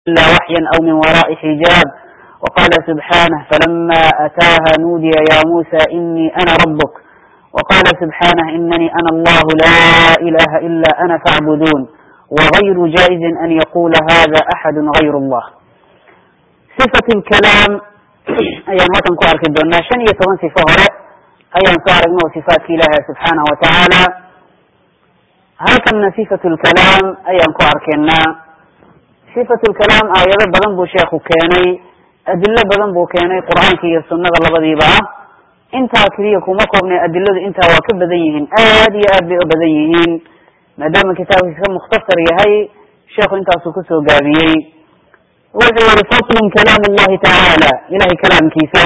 إلا وحيا أو من وراء حجاب وقال سبحانه فلما أتاها نودي يا موسى إني أنا ربك وقال سبحانه إنني أنا الله لا إله إلا أنا فاعبدون وغير جائز أن يقول هذا أحد غير الله صفة الكلام ayaan halkan ku arki doonaa shan iyo toban sifo hore ayaan soo aragno sifaadka ilaahi subxaanahu watacaala halkanna sifatu lkalaam ayaan ku arkaynaa sifatu lkalaam aayado badan buu sheekhu keenay adilo badan buu keenay qur'aanka iyo sunnada labadiiba ah intaa keliya kuma koobnay adiladu intaa waa ka badan yihiin aad iyo aad bay u badan yihiin maadaama kitaabkiisa ka mukhtasar yahay sheekhu intaasuu kusoo gaabiyey wuxuu yihi faslun kalaam allahi tacaala ilahay kalaamkiisa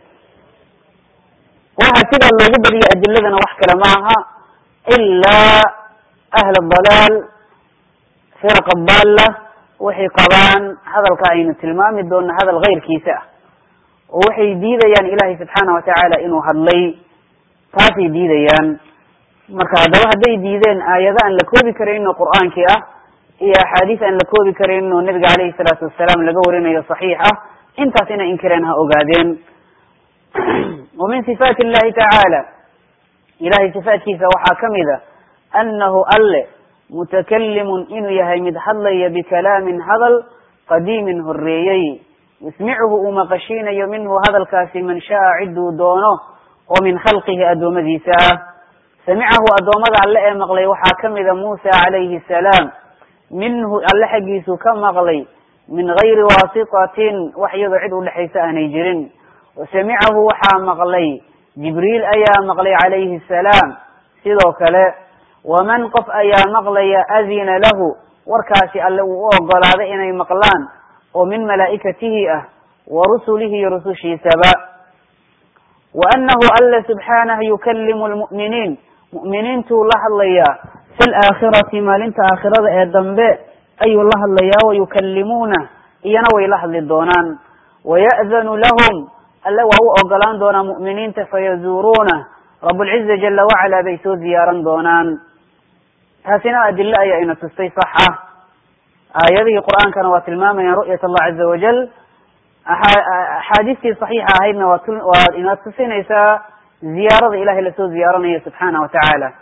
waxa sidaa loogu badiyo adiladana wax kale ma aha ilaa ahl dalaal firqa dalla waxay qabaan hadalka aynu tilmaami doona hadal kayrkiisa ah oo waxay diidayaan ilahay subxaana watacaala inuu hadlay taasay diidayaan marka haddaba hadday diideen aayado aan la koobi karayn oo qur'aankii ah iyo axaadiis aan la koobi karin oo nabiga caleyhi salaatu wasalaam laga warinayo saxiix ah intaas inay inkireen ha ogaadeen wa min sifaati illahi tacaala ilahay sifaatkiisa waxaa kamid a annahu alle mutakalimun inuu yahay mid hadlaya bikalaamin hadal qadiimin horeeyey yusmicuhu uu maqashiinayo minhu hadalkaasi man shaa ciduu doono oo min khalqihi addoommadiisa ah samicahu addoommada alle ee maqlay waxaa kamida muusa calayhi salaam minhu alle xaggiisu ka maqlay min gayri waasitatin wax iyadoo cid udhexaysa aanay jirin wasamicahu waxaa maqlay jibriil ayaa maqlay calayhi salaam sidoo kale waman qof ayaa maqlaya adina lahu warkaasi alle uu u ogolaaday inay maqlaan oo min malaa'ikatihi ah wa rusulihi iyo rusushiisaba wa annahu alle subxaanah yukalimu lmu'miniin mu'miniintuu la hadlayaa fi laakhirati maalinta aakhirada ee dambe ayuu la hadlayaa wayukalimuuna iyana way la hadli doonaan waya'danu lahum alle waa u ogolaan doonaa mu'miniinta fayazuuruuna rabulciza jala wacala bay soo ziyaaran doonaan taasina adilo ayaa ina tustay sax ah aayadihii qur'aankana waa tilmaamayaan ru'yat allah caza wajal axaadiistii saxiixa ahaydna waa waa ina tusinaysaa ziyaarada ilahay lasoo ziyaaranayo subxaana wa tacaala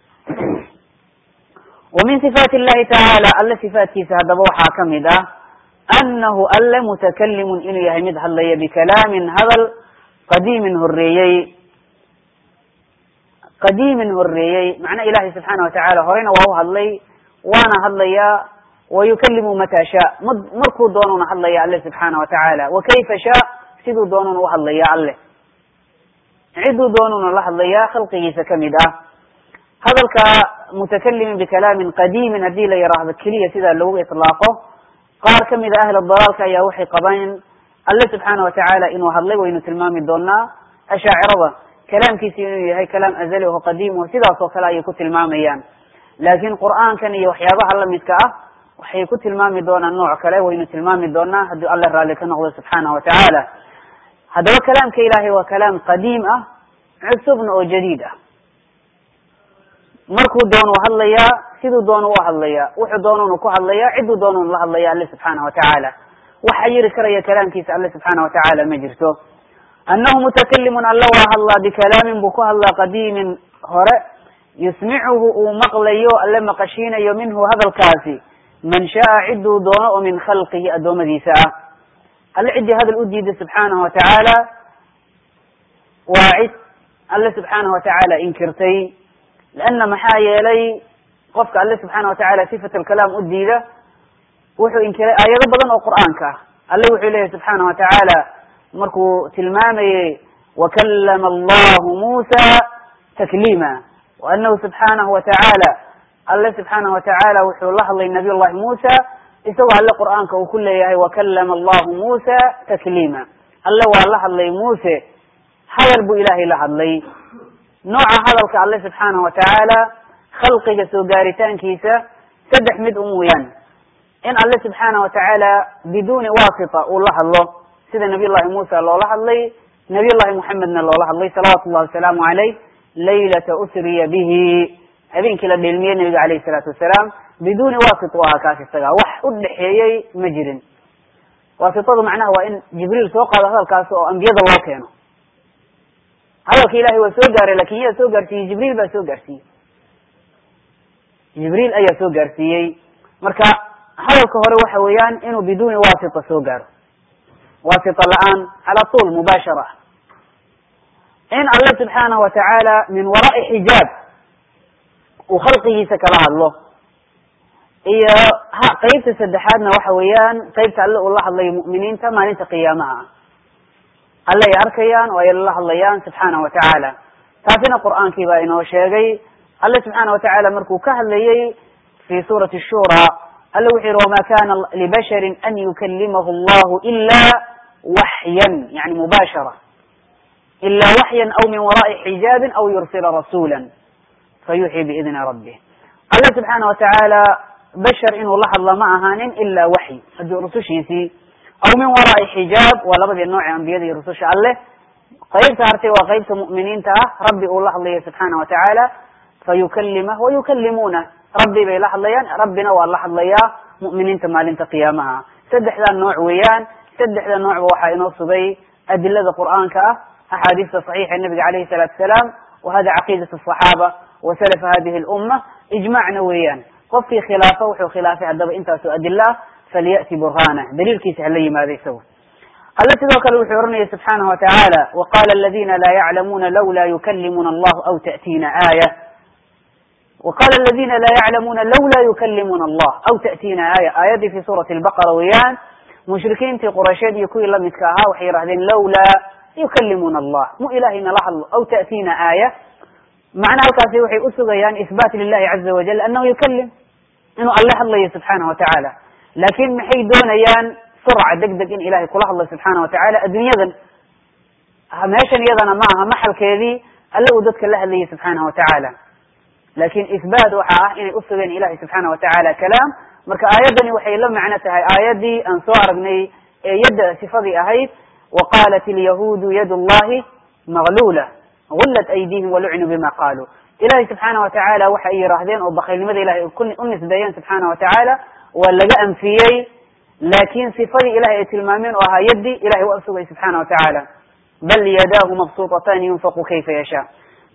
wa min sifaati illahi tacaala alle sifaatkiisa haddaba waxaa kamid ah annahu alle mutakalimun inuu yahay mid hadlaya bikalaamin hadal qadiimin horeeyey qadiimin horeeyey macna ilahi subxaana watacala horeyna waa u hadlay waana hadlayaa wayukalimu mata shaa m markuu doonuna hadlaya alle subxaana watacaala wa kayfa shaa siduu doonuna u hadlaya alle ciduu doonuna la hadlayaa khalqigiisa kamid ah hadalka mutakalimin bikalaamin qadiimin hadii la yiraahdo keliya sidaa lagu itlaaqo qaar kamid a ahla dalaalka ayaa waxay qabaan alle subxaana watacaala inuu hadlay waynu tilmaami doonaa ashaacirada kalaamkiisi inuu yahay kalaam azali oo qadiim o sidaas oo kale ayay ku tilmaamayaan laakin qur'aankan iyo waxyaabaha lamidka ah waxay ku tilmaami doonaan nooc kale waynu tilmaami doonaa haddii alle raalli ka noqdo subxaana watacaala haddaba kalaamka ilahay waa kalaam qadiim ah cusubna oo jadiid ah markuu doonu hadlayaa siduu doonu u hadlayaa wuxuu doonunu ku hadlayaa ciduu doonunu la hadlaya alle subxaana watacaala waxa yiri karaya kalaamkiisa alle subxaana watacaala ma jirto annahu mutakalimun alle waa hadlaa bikalaamin buu ku hadlaa qadiimin hore yusmicuhu uu maqlayo alle maqashiinayo minhu hadalkaasi man shaa ciduu doono oo min khalqihi addoommadiisa ah alle ciddii hadal u diiday subxaanahu watacaala waa cid alle subxaanahu watacaala inkirtay leanna maxaa yeelay qofka alle subxaana watacaala sifat alkalaam u diida wuxuu inkiray aayado badan oo qur'aanka ah alle wuxuu leeyahy subxaana watacaala markuu tilmaamayey wakalama allahu muusa takliima wa anahu subxaanahu watacaala alle subxaanahu watacaala wuxuu la hadlay nabiy llahi muusa isagoo alle qur'aanka uu ku leeyahay wakalama allahu muusa takliima alle waa la hadlay muuse hadal buu ilahay la hadlay nooca hadalka alle subxaanahu watacaala khalqiga soo gaaritaankiisa saddex mid u mooyaan in alle subxaana watacaala biduuni wasita uu la hadlo sida nabiy llahi muusa loola hadlay nabiy llahi muxamedna loola hadlay salawatu llahi wasalaamu caleyh laylata usriya bihi habeenkii la dheelmiyey nabiga caleyhi salaatu wasalaam biduuni wasit u ahaa kaas isaga wax u dhexeeyey ma jirin waasitadu macnaha waa in jibriil soo qaado hadalkaas oo ambiyada loo keeno hadalka ilahay waa soo gaaray lakin yaa soo gaarsiiyey jibriil baa soo gaarsiiyey jibriil ayaa soo gaarsiiyey marka hadalka hore waxa weeyaan inuu biduuni wasita soo gaaro wasita la-aan cala tuul mubaashara in alle subxaanahu watacaala min waraai xijaab uu khalqigiisa kala hadlo iyo ha qeybta saddexaadna waxa weeyaan qeybta alle uu la hadlayo mu'miniinta maalinta qiyaamaha ah alle ay arkayaan oo ay la hadlayaan subxaanahu watacaala taasina qur'aankii baa inoo sheegay alle subxaana watacaala markuu ka hadlayey fi suurati shura alle wuxuu yihi wama kana libasharin an yukalimahu allahu ila waxyan yani mubashara ila waxyan aw min wara'i xijaabin aw yursila rasula fayuxyi biidni rabbih alle subxaana watacaala bashar inuu la hadlo ma ahaanin ila waxyi haddii rusushiisii aw min wara'i xijaab waa labadii nooce ambiyada iyo rususha alleh qeybta hartay waa qeybta mu'miniinta ah rabbi uu la hadlayo subxaana watacaala fayukalimah wayukalimuunah rabbi bay la hadlayaan rabbina waa la hadlayaa mu'miniinta maalinta qiyaamaha saddexdaa nooc weeyaan saddexda noocba waxaa inoo sugay adilada qur'aanka ah axaadiista saxiixa nabiga calayhi salaatu asalaam wa hada caqiidat asaxaaba wa salafa hadihi lumma ijmacna weeyaan qofkii khilaafa wuxuu khilaafay haddaba intaasoo adila ah falyati burhana daliilkiisa hala yimaado isagu alle sidoo kale wuxuu oranaya subxaanahu watacaala waqala aladina laa yaclamuuna lawla yukalimuna allahu aw ta'tiina aaya wqala aladina laa yaclamuuna lawla yukalimuna allah aw ta'tiina aaya aayaddii fi suurati lbaqara weeyaan mushrikiintii quraysheed iyo kuwii lamidka ahaa waxay yihahdeen lawla yukalimuna allah mu ilahay nala hadlo aw ta'tiina aaya macna halkaasi waxay usugayaan ihbaat lilahi caza wajal anahu yukalim inuu alle hadlayo subxaana watacaala laakin maxay doonayaan surca deg deg in ilahay kula hadlo subxaana watacaala adduunyadan meeshan iyadana ma aha maxalkeedii alle uu dadka la hadlayay subxaana watacaala lakin ihbaat waxa ah inay usugeen ilahi subxaana watacaala kalaam marka aayaddani waxay la macno tahay aayaddii aan soo aragnay ee yadda sifadii ahayd waqalat ilyahuudu yad llahi maglula gullat aydihim walucnu bima qaaluu ilahi subxaana watacaala waxa ay yihaahdeen oo bakaylnimada ilahay u nisbeeyeen subxaana watacaala waa laga anfiyey laakin sifadii ilahay ay tilmaameen oo ahaa yaddi ilahay waa usugay subxaana watacaala bal yadaahu mabsuutatan yunfaqu kayfa yashaa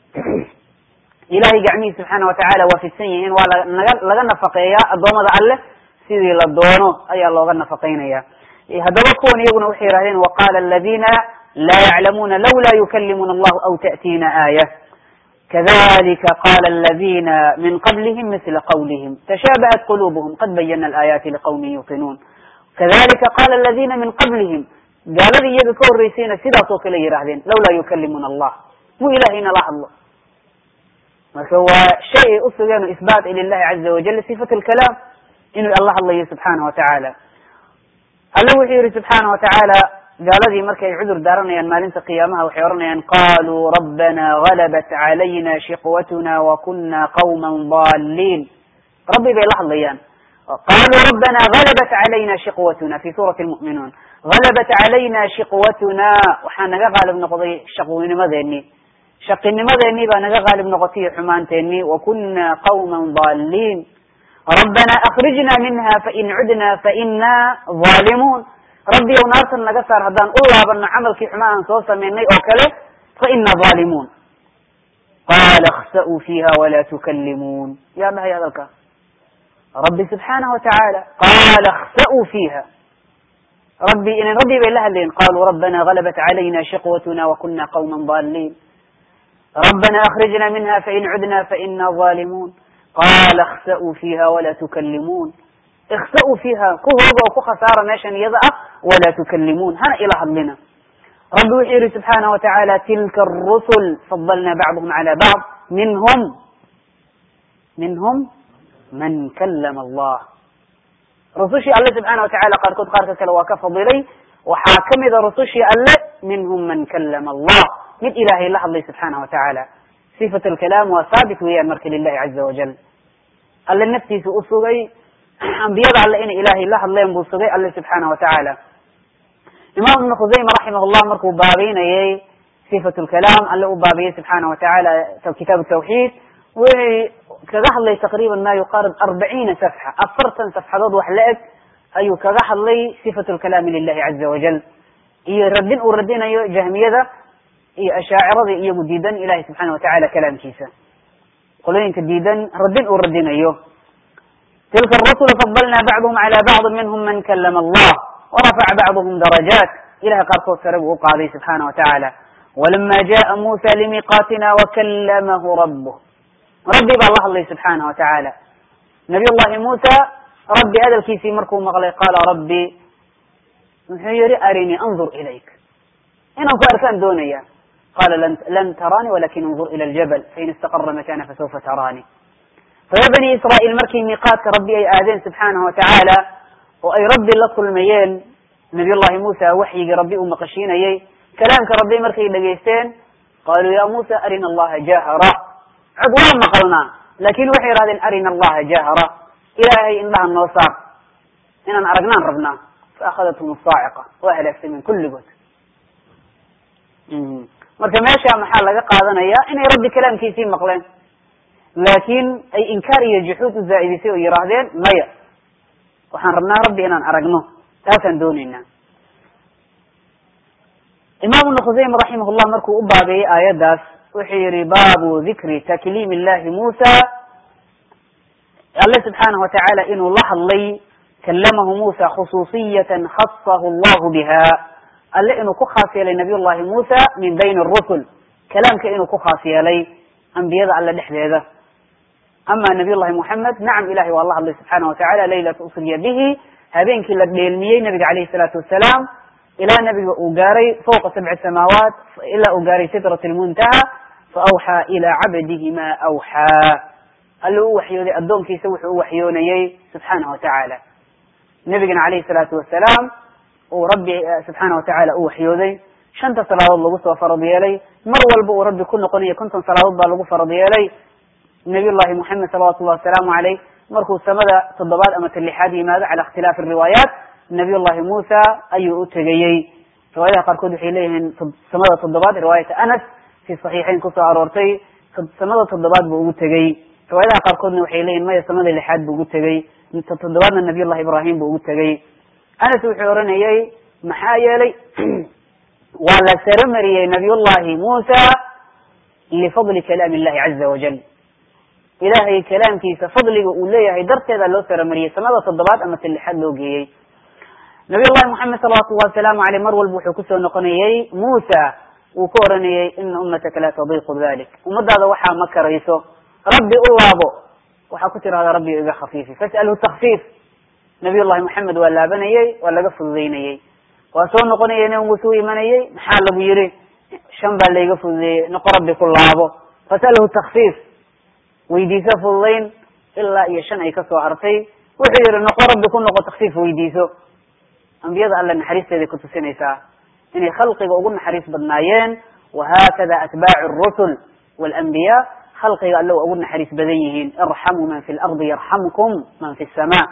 ilahay gacmihi subxaana watacaala waa fidsan yihiin waa lanaga laga nafaqeeyaa addoommada alleh sidii la doono ayaa looga nafaqeynaya haddaba kuwan iyaguna waxay yihahdeen waqala aladina laa yaclamuuna lawla yukalimuna allahu aw ta'tiina aaya kadalika qala aladina min qablihim misla qawlihim tashabahat qulubuhum qad bayana alaayaati liqawmin yuqinuun kadalika qala aladina min qablihim gaaladii iyaga ka horreysayna sidaas oo kale yidhahdeen lawla yukalimuna allah mu ilahay nala hadlo marka waa shay ay usugeen ihbaat lilahi caza wajal sifat lkalaam inuu alla hadlayo subxaana watacaala alle wuxuu yihi subxaana watacaala gaaladii markay cudur daaranayaan maalinta qiyaamaha waxay oranayaan qaluu rabbana galabat calayna shiqwatuna wakuna qawma daliin rabbi bay la hadlayaan qaluu rabbana galabat calayna shiqwatuna fi suurati lmu'minuun galabat calayna shiqwatuna waxaa naga qaalib noqday shaqwinimadeenii shaqinimadeenii baa naga qaalib noqotay iyo xumaanteenii wakuna qawma daliin rabbana akrijna minha fain cudna faina zalimuun rabbi ow naartan naga saar haddaan u laabano camalkii xuma aan soo sameynay oo kale faina zalimuun qala اkhsa'uu fiha wala tukalimuun yaa dhahay hadalka rabbi subxaanaه watacaala qala اkhsa'uu fiha rabbi inan rabbi bay la hadlayen qaluu rabbana galabat calayna shiqwatuna wakuna qawma daliin rabbana akrijna minha fain cudna faina zalimuun qala اkhsa'uu fiha wala tukalimuun ikhsa'uu fiha ku hooga oo ku khasaara meeshan iyada ah wala tukalimuun hana ila hadlina rabbi wuxuu yihi subxaana watacaala tilka arusul fadalna bacduhum cala bacd minhum minhum man kalama allah rusushii alle subxaana watacala qaarkood qaarka kale waa ka fadilay waxaa kamida rusushii alle minhum man kalama allah mid ilahay la hadlay subxaana watacaala sifat alkalaam waa saabit weeyaan marka lilahi caza wajal alle naftiisa u sugay ambiyada alle inay ilahay la hadleen buu sugay alle subxaana watacaala imam ibnu khusayma raximah llah markuu baabeynayay sifat lkalaam alle u baabiyey subxaana watacaala kitaab tawxiid wuxuu kaga hadlay taqriban ma yuqaarib arbaciina safxa afartan safxadood wax la eg ayuu kaga hadlay sifatu lkalaami lilahi caza wajal iyo radin uu radinayo jahmiyada iyo ashaacirada iyagu diidan ilahi subxaana watacala kalaamkiisa qolooyinka diidan radin uu radinayo tilka arusula fadalna bacduhum cala bacdi minhum man kalama allah warafaca bacduhum darajaat ilahay qaarkood sare buu u qaaday subxaana wa tacaala walama jaءa musa limiqaatina wakalamahu rabuh rabbi baa la hadlay subxaana wa tacaala nabiy llahi muusa rabbi hadalkiisii markuu maqlay qaala rabbi muxuu yihi arinii andur ilayk inaan ku arkaan doonaya qala lan taraani walakin andur ila ljabal fain istaqara makana fasawfa taraani reer bani israa'iil markii miiqaadka rabbi ay aadeen subxaanahu wa tacaala oo ay rabbi la kulmayeen nabiy llahi muusa waxyigii rabbi uu maqashiinayey kalaamka rabbi markay dhegaysteen qaluu ya muusa arina allaha jahara cod waa maqalnaa lakin waxay yihahdeen arina allaha jahara ilaahay indhaha noo saar inaan aragnaan rabnaa faakhadathm saaciqa waa halaagsameen kulligood marka meesha maxaa laga qaadanaya inay rabbi kalaamkiisii maqleen laakin ay inkaar iyo juxuud u zaa'idisay oo yihaahdeen maya waxaan rabnaa rabbi inaan aragno taasaan dooneynaa imam ibnu khusayma raximah llah markuu u baabeeyey aayaddaas wuxuu yihi baabu dikri takliim illahi muusa alle subxaanahu watacaala inuu la hadlay kalamahu muusa khusuusiyatan khasahu allahu biha alle inuu ku khaas yeelay nabiy llahi muusa min bayni rusul kalaamka inuu ku khaas yeelay ambiyada alle dhexdeeda ama nabiy llahi moxamed nacam ilahay waa la hadlay subxaana watacala laylata usriya bihi habeenkii la dheelmiyey nabiga calayhi salaatu wasalaam ilaa nabiga uu gaaray fawqa sabci samaawaat ilaa uu gaaray sidrat lmuntaha faawxaa ilaa cabdihi ma awxaa alle u waxyooday addoonkiisa wuxuu u waxyoonayey subxaana wa tacaala nabigana calayhi salaatu wasalaam uu rabbi subxaana watacala u waxyooday shanta salaadood lagu soo farad yeelay mar walba uu rabbi ku noqonayo konton salaadood baa lagu farad yeelay nabiy llahi moxamed salawatu llahi wasalaamu caleyh markuu samada toddobaad ama ta lixaad yimaado cala ikhtilaafi riwaayaat nabiy llahi muusa ayuu u tegayey riwaayadaha qaarkood waxay leeyihiin samada toddobaad riwaayata anas fi saxiixayn kusoo aroortay samada toddobaad buu ugu tegey riwaayadaha qaarkoodna waxay leeyihin maya samada lixaad buu ugu tegey toddobaadna nabiy llahi ibrahim buu ugu tegey anas wuxuu oranayey maxaa yeelay waa la saro mariyey nabiy llahi muusa lifadli kalaam illahi caza wajal ilahay kalaamkiisa fadliga uu leeyahay darteeda loo saramariyey samada toddobaad ama ta lixaad loo geeyey nabiy llahi moxamed salawatu llahi wasalaamu aleyh mar walba wuxuu kusoo noqonayey muusa wuu ku oranayey ina ummataka la tadiqu dalik ummadaada waxaa ma karayso rabbi u laabo waxaa ku tirahdaa rabbi iga khafiifi fas'alhu takfiif nabiy llahi moxamed waa laabanayey waa laga fududeynayey waa soo noqonayay nabi muuse u imanayey maxaa lagu yihi shan baa layga fududeeyey noqo rabbi ku laabo fas'alhu takfiif weydiiso fududayn ilaa iyo shan ay kasoo hartay wuxuu yihi noqo rabbi ku noqo takfiif weydiiso ambiyada alle naxariisteeday kutusinaysaa inay khalqiga ugu naxariis badnaayeen wahakada atbaacu rusul walanbiya khalqiga alle waa ugu naxariis badan yihiin irxamuu man fi lardi yarxamkum man fi sama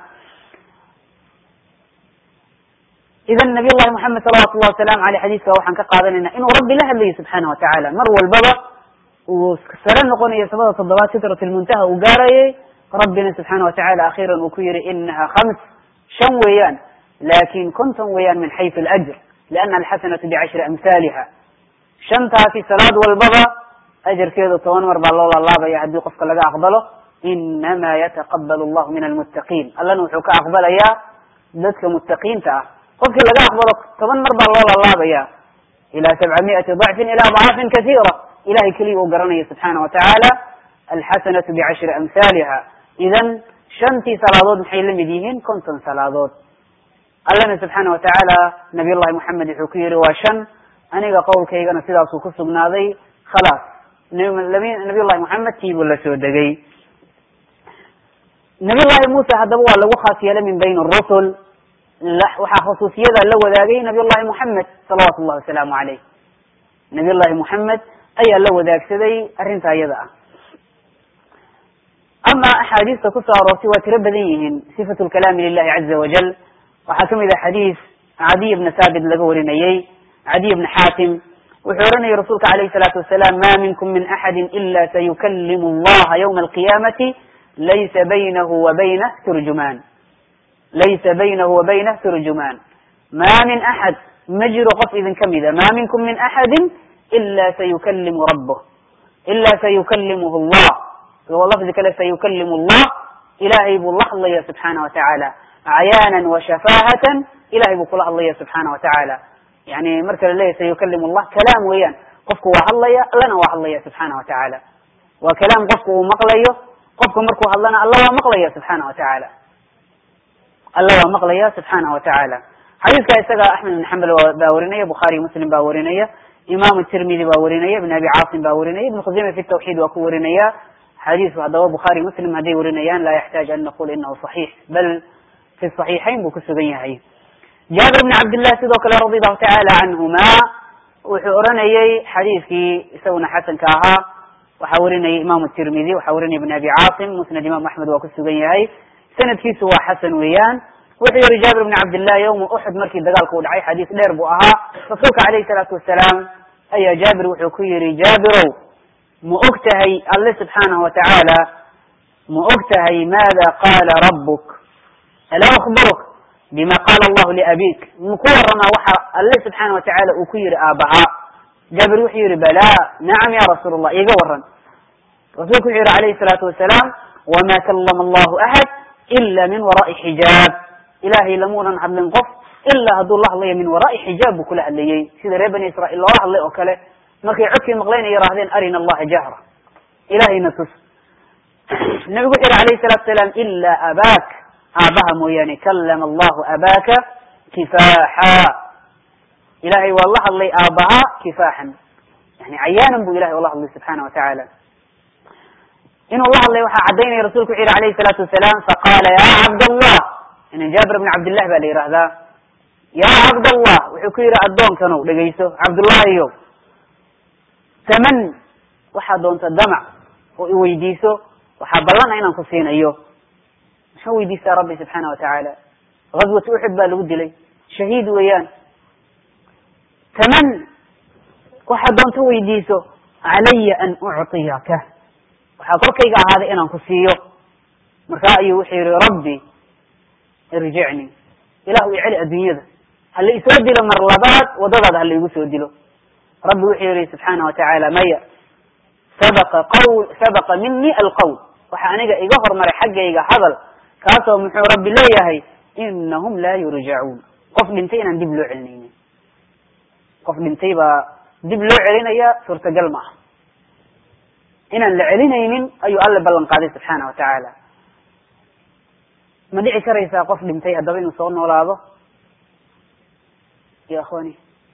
idan nabiy llahi moxamed salawatu llahi wasalamu aleyh xadiiska waxaan ka qaadanayna inuu rabbi la hadlayo subxaana watacaala mar walbaba uu sare noqonayo samada toddobaad sitrat lmuntaha uu gaarayay rabbina subxaana watacala akhiiran uu ku yihi inaha khams shan weeyaan lakin konton weeyaan min xaysu alajr liana alxasanatu bicashri amhaliha shantaasi salaad walbaba ajarkeedu toban mar baa loo laalaabaya haddii qofka laga aqbalo inama yataqabal allahu min almuttaqiin allana wuxuu ka aqbalayaa dadka muttaqiinta ah qofkii laga aqbalo toban mar baa loo laalaabaya ila sabcamiati dacfin ila adcaafin kasiira ilahay keliya uu garanayo subxaana watacaala alxasanatu bicashri amhaliha idan shantii salaadood maxay la mid yihiin konton salaadood allana subxaana watacaala nabiy llahi moxamed wuxuu ku yihi waa shan aniga qowlkaygana sidaasuu ku sugnaaday khalaas nabiy llahi moxamed kiibuu la soo degay nabiy llahi muuse haddaba waa lagu khaas yeelay min bayn rusul waxaa khusuusiyada la wadaagay nabiy llahi moxamed salawatu llahi wasalaamu caleyh nabiy llahi moxamed ayaa la wadaagsaday arrinta iyada ah ama axaadiista kusoo aroortay waa tiro badan yihiin sifatu lkalaami lilahi caza wajal waxaa kamid ah xadiis cadiy bna thaabit laga warinayey cadiy bna xaatim wuxuu oranayay rasuulka alayhi salaatu wasalaam ma minkum min axadi ila sayukalimu allaha ywma alqiyamati laysa baynahu wa baynah turjumaan laysa baynahu wa baynah turjumaan ma min axad ma jiro qof idin kamida ma minkum min axadi ila sayukalimu rabuh ila sayukalimuhu allah lafdi kale sayukalimu allah ilahay buu la hadlaya subxaana wa tacaala cayaanan wa shafaahatan ilahay buu kula hadlaya subxaana wa tacaala yani marka la leeyahy sayukalimu allah kalaam weeyaan qofku waa hadlaya allana waa hadlaya subxaana wa tacaala waa kalaam qofku uu maqlayo qofka markuu hadlana alla waa maqlaya subxaana wa tacaala alla waa maqlaya subxaana wa tacaala xadiiska isaga axmed ibn xambal baa warinaya bukhaari muslim baa warinaya imam tirmidi baa warinaya ibn abi caasim baa warinaya ibn khuseyma fi tawxiid waa ku warinaya xadiisku haddaba bukhaari muslim hadday warinayaan laa yaxtaaj an naqul inahu صaxiix bal fi صaxiixayn buu kusugan yahay jaabir bn cabdillah sidoo kale radi allahu tacaala canhuma wuxuu oranayey xadiiskii isaguna xasanka ahaa waxaa warinaya imam tirmidi waxaa warinaya ibn abi caasim musnad imam axmed waa kusugan yahay sanadkiisu waa xasan weeyaan wuxuu yihi jaabir bn cabdillah yawma uxud markii dagaalka u dhacay xadiis dheer buu ahaa rasuulka alayhi salaatu wasalaam ayaa jaabir wuxuu ku yihi jaabirow ma og tahay alle subxaanahu wa tacaala ma og tahay maada qaala rabuk alaa akbaruk bima qaala allahu liabik maku waramaa waxa alle subxaana wa tacaala uu ku yihi aabahaa jaabir wuxuu yihi bala nacam ya rasuul allah iga waran rasuulku wuxuu yihi alayhi salaatu wasalaam wama kalama allahu axad ila min wara'i xijaab ilahay lamuunan hadlin qof ilaa hadduu la hadlayo min wara'i xijaab buu kula hadlayey sida reer bani israiil loola hadlay oo kale markay codkii maqlayn ay yidhahdeen arina allaha jahra ilahayna tus nabigu wuxu yihi alayhi salatu salaam ila abaak aabaha mooyaane kalama allahu abaaka kifaaxa ilahay waa la hadlay aabaha kifaaxan yani cayaanan bu ilahay ola hadlay subxaana wa tacaala inuu la hadlay waxaa caddaynaya rasulku wuxu yihi alayhi salaatu wasalaam faqala ya cabdallah in jaabir bn cabdillah baa la yihahdaa ya cabdallah wuxuu ku yihi addoonkanow dhegayso cabdullahiyo taman waxaa doonta damac oo iweydiiso waxaa ballana inaan ku siinayo maxaa weydiistaa rabbi subxaana wa tacaala gazwat uxud baa lagu dilay shahiid weeyaan taman waxaa doonta weydiiso calaya an ucطiyaka waxaa korkayga ahaaday inaan ku siiyo markaa ayuu wuxuu yihi rabbi irjicni ilahu i celi adduunyada hala isoo dilo mar labaad wadadaada hala igu soo dilo rabbi wuxuu yihi subxaana wa tacaala maya sabaqa qawl sabaqa mini alqawl waxa aniga iga hormaray xaggayga hadal kaasoo muxuu rabbi leeyahay inahum laa yurjacuun qof dhintay inaan dib loo celinaynin qof dhintay baa dib loo celinaya suurtagal ma aha inaan la celinaynin ayuu alle ballan qaaday subxaana wa tacaala ma dhici karaysaa qof dhintay haddaba inuu soo noolaado ya akhwani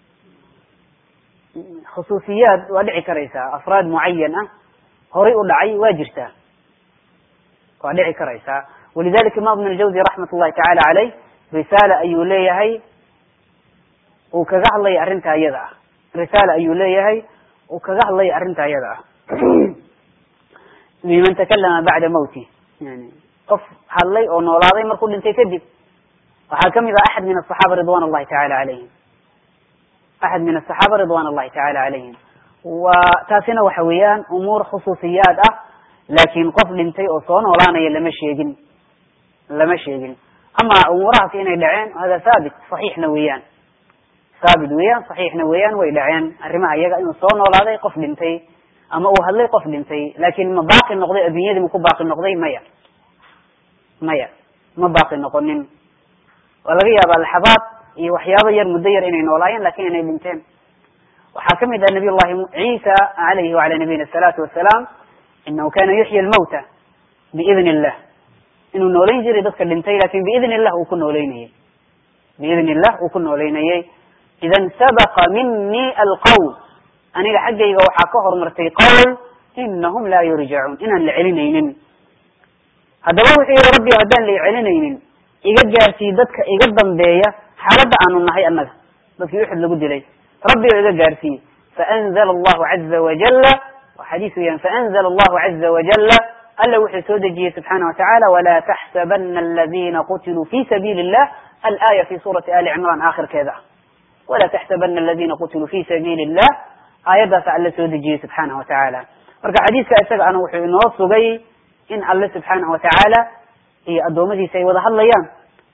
khusuusiyaad waa dhici karaysaa afraad mucayan ah horay u dhacay waa jirtaa waa dhici karaysaa walidalika imam ibn aljawzi raxmat ullahi tacala caleyh risaala ayuu leeyahay uu kaga hadlaya arrinta iyada ah risaala ayuu leeyahay uu kaga hadlaya arrinta iyada ah biman takalama bacda mawti yani qof hadlay oo noolaaday markuu dhintay kadib waxaa kamid ah axad min asaxaaba ridwan allahi tacala calayhim axad min asaxaaba ridwan allahi tacala calayhim wa taasina waxa weeyaan umuur khusuusiyaad ah laakin qof dhintay oo soo noolaanaya lama sheegin lama sheegin ama umuurahaasi inay dhaceen hada thaabit saxiixna weeyaan thaabit weeyaan saxiixna weeyaan way dhaceen arrimaha iyaga inuu soo noolaaday qof dhintay ama uu hadlay qof dhintay laakin ma baaqi noqday adduunyadii ma ku baaqi noqday maya maya ma baaqi noqonin waa laga yaabaa laxabaad iyo waxyaabo yar muddo yar inay noolaayeen lakin inay dhinteen waxaa kamid ah nabiy llahi ciisa alayhi wala nabiyina asalaatu wasalaam inahu kana yuxyi lmawta biidn illah inuu nooleyn jiray dadka dhintay lakin biidn illah uu ku nooleynayey biidn illah uu ku nooleynayey idan sabaqa mini alqawl aniga xaggayga waxaa ka hormartay qawl inahum laa yurjacuun inaan la celinaynin haddaba wuxuu yihi rabbi haddaan la celinaynin iga gaarsii dadka iga dambeeya xaaladda aanu nahay annaga dadkii uxud lagu dilay rabbi oo iga gaarsiiye faanzla allahu caza wajala waa xadiis weeyaan faanzla allahu caza wajala alla wuxuu soo dejiyey subxaana watacala walaa taxsabana aladina qutiluu fi sabiili illah alaya fi suurati ali cimran aakhirkeeda ah walaa taxsabana aladina qutiluu fi sabiili illah aayaddaasa alle soo dejiyey subxaana wa tacaala marka xadiiska isaga ana wuxuu inoo sugay in alle subxaanahu watacaala iyo addoommadiisa ay wada hadlayaan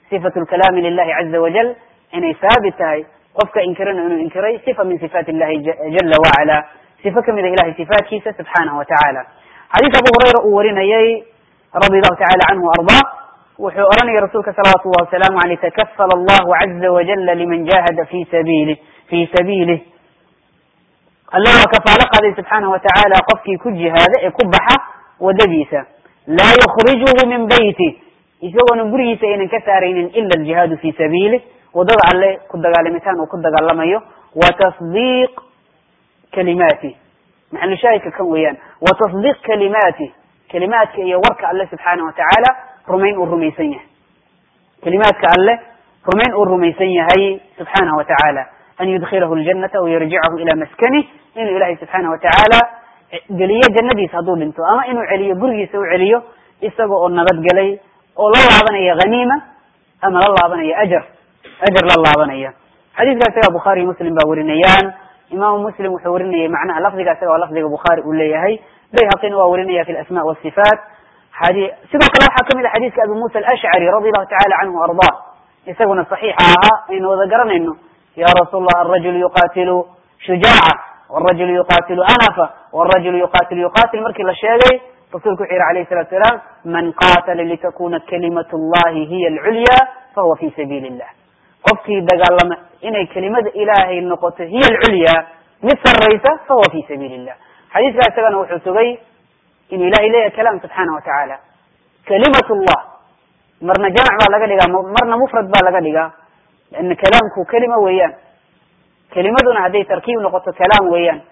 sifatu lkalaami lilahi caza wajal inay haabit tahay qofka inkirana inuu inkiray sifa min sifaat illahi jala wacala sifo kamid a ilahay sifaatkiisa subxaanahu wa tacaala xadiis abu hurayra uu warinayay radi allahu tacala canhu ardaa wuxuu oranayay rasuulka salawatu llahi wasalaamu aleyh takafala allahu caza wajala liman jahada fi sabiilih fi sabiilih alla waa kafaalo qaaday subxaanahu watacaala qofkii ku jihaada ee ku baxa wadadiisa laa yukrijuhu min beyti isagoona gurigiisa aynan ka saaraynin ila aljihaadu fi sabiilih wadada alle ku dagaalamitaan uu ku dagaalamayo wa tasdiiq kalimaati maxalu shaahidka kan weeyaan wa tasdiiq kalimaati kalimaadka iyo warka alle subxaanahu watacaala rumayn uu rumaysan yahay kalimaadka alle rumayn uu rumaysan yahay subxaanahu watacaala an yudkilahu ljanata wayarjicahu ila maskanih inuu ilahay subxaanahu watacaala geliyo jannadiisa hadduu dhinto ama inuu celiyo gurigiisa u celiyo isaga oo nabadgelay oo la laabanaya haniima ama la laabanaya ajar ajar la laabanaya xadiiska isaga bukhaariy muslim baa warinayaan imaamu muslim wuxuu warinayay macnaha lafdiga isaga waa lafdiga bukhaari uu leeyahay bayhaqina waa warinaya fi lasma wasifaat sidoo kale waxaa kamid a xadiiska abi musa alashcari radi allahu tacala canhu ardaa isaguna saxiixa ahaa aynu wada garanayno ya rasuul allah arajulu yuqatilu shujaaca wrajulu yuqatilu anafa wrajulu yuqatilu yuqatil markii la sheegay rasulku wuxuu yihi alayh salatu salaam man qatala litakuna kalimat llahi hiya alculya fahuwa fi sabiili illah qofkii dagaalama inay kelimada ilaahay noqoto hiya alculya mid saraysa fahuwa fi sabiili illah xadiiska isagana wuxuu sugay inuu ilahay leeyahay kalaam subxaana wa tacaala kalimat llah marna jamac baa laga dhigaa marna mufrad baa laga dhigaa lana kalaamku kelima weeyaan kelimaduna hadday tarkiib noqoto kalaam weeyaan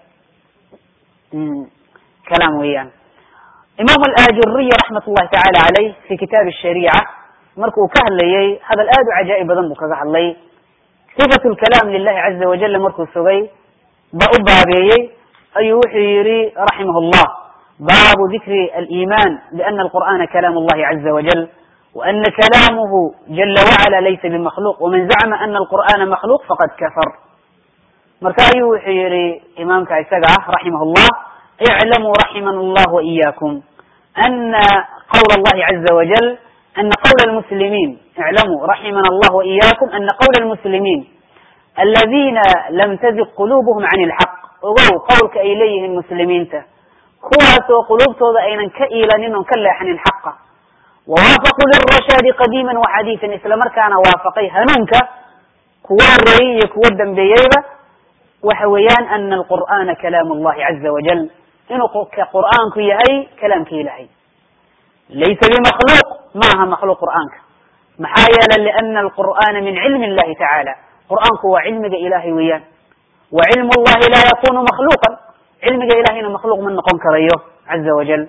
kalaam weeyaan imam alajuriy raxmat llahi tacala caleyh fi kitaab shariica marka uu ka hadlayay hadal aad u cajaa'ib badan buu kaga hadlay sifat lkalaam lilahi caza wajala markuu sugay ba u baabeeyey ayuu wuxuu yihi raximah llah baabu dikri aliman biana alqur'ana kalaam allahi caza wajal وأن كلامه جل وعلا ليس بمخلوق ومن زعم أن القرآن مخلوق فقد كفر marka ayuu wuxuu yihi imaamka isaga ah raximah llah iclamuu raximana allah waإiyakum ana qawla allahi caza wajal ana qawla lmuslimiin iclamuu raximana allah waإiyakum ana qawla lmuslimiin aladina lam taziq qulubuhum can ilxaq ogow qowlka ay leeyihiin muslimiinta kuwaasoo quluubtooda aynan ka iilanin oon ka leexanin xaqa wawaafaquu lirashaadi qadiima waxadiisan isla markaana waafaqay hanuunka kuwa horeeyey iyo kuwa dambeeyeyba waxa weeyaan ana alqur'ana kalaam allahi caza wajal inuu qur'aanku yahay kalaamka ilahay laysa bimakhluuq maaha makhluuq qur'aanka maxaa yeele liana alqur'ana min cilmi illahi tacaala qur'aanku waa cilmiga ilahay weeyaan wa cilmu llahi laa yakunu makhluuqan cilmiga ilahayna makhluuq ma noqon karayo caza wajal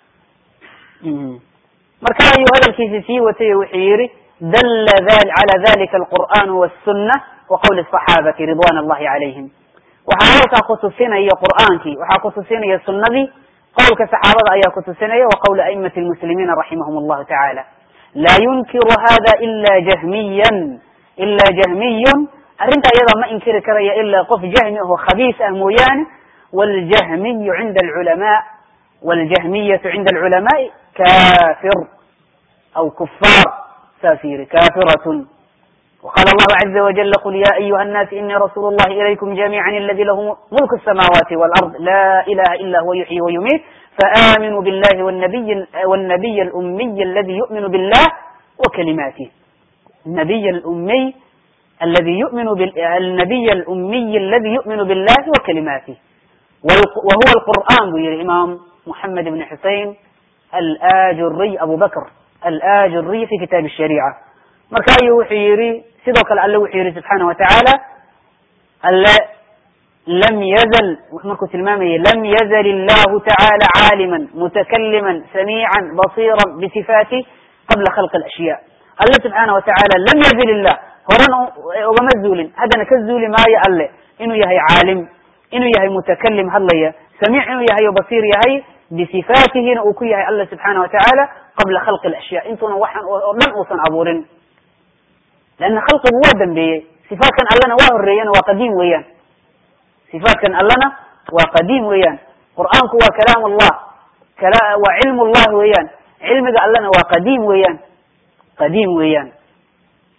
marka ayuu hadalkiisi sii watay wuxuu yihi dalla cala dalika alqur'anu wاsuna wa qawli الصaxaabati ridwan allahi calayhim waxaa halkaa kutusinaya qur'aankii waxaa kutusinaya sunadii qowlka saxaabada ayaa kutusinaya wa qawli aimati lmuslimiina raximahum allahu tacaala laa yunkiru hada ila jahmiyan ila jahmiyun arrinta iyada ma inkiri karaya ilaa qof jahmi aho khabiis ah mooyaane wاljahmiyu cinda alculama wاljahmiyatu cinda alculamaai kafir aw kufaar saas yiri kafiratun وqال الله عزa وجل قل ya أyuha الناس iني رsuل الlhi إليكم جميعا الذي lh ملك السماوات والأرض لا إله إلا هو يحيي ويميت فآمنوا بالله والنبي, والنبي الأمي الذي يؤمن بالله وكلماته النبي الأمي الذي يؤمن النبي الأمي الذي يؤمن بالله وكلماته وهو القرآن bu yihi imam محمد بن حuseين الآجري أبو بكر الآجري في kitاب الشhريعة marka ayuu wuxuu yihi sidoo kale alle wuxuu yihi subxaana watacaala alle lam yazl markuu tilmaamayay lam yazl illahu tacala caalima mutakaliman samiica basira bisifaatih qabla khalqi alashya alle subxaana watacaala lam yazil illah horena ugama zuulin haddana ka zuuli maayo alle inuu yahay caalim inuu yahay mutakalim hadlaya samiic inuu yahay o basiir yahay bisifaatihina uu ku yahay alle subxaana watacaala qabla khalqi alashya intuuna waxaan oo dhan uusan abuurin leanna khalqigu waa dambeeyey sifaatkan allana waa horeeyana waa qadiim weeyaan sifaatkan allana waa qadiim weeyaan qur'aanku waa kalaam allah waa cilm llah weeyaan cilmiga allana waa qadiim weeyaan qadiim weeyaan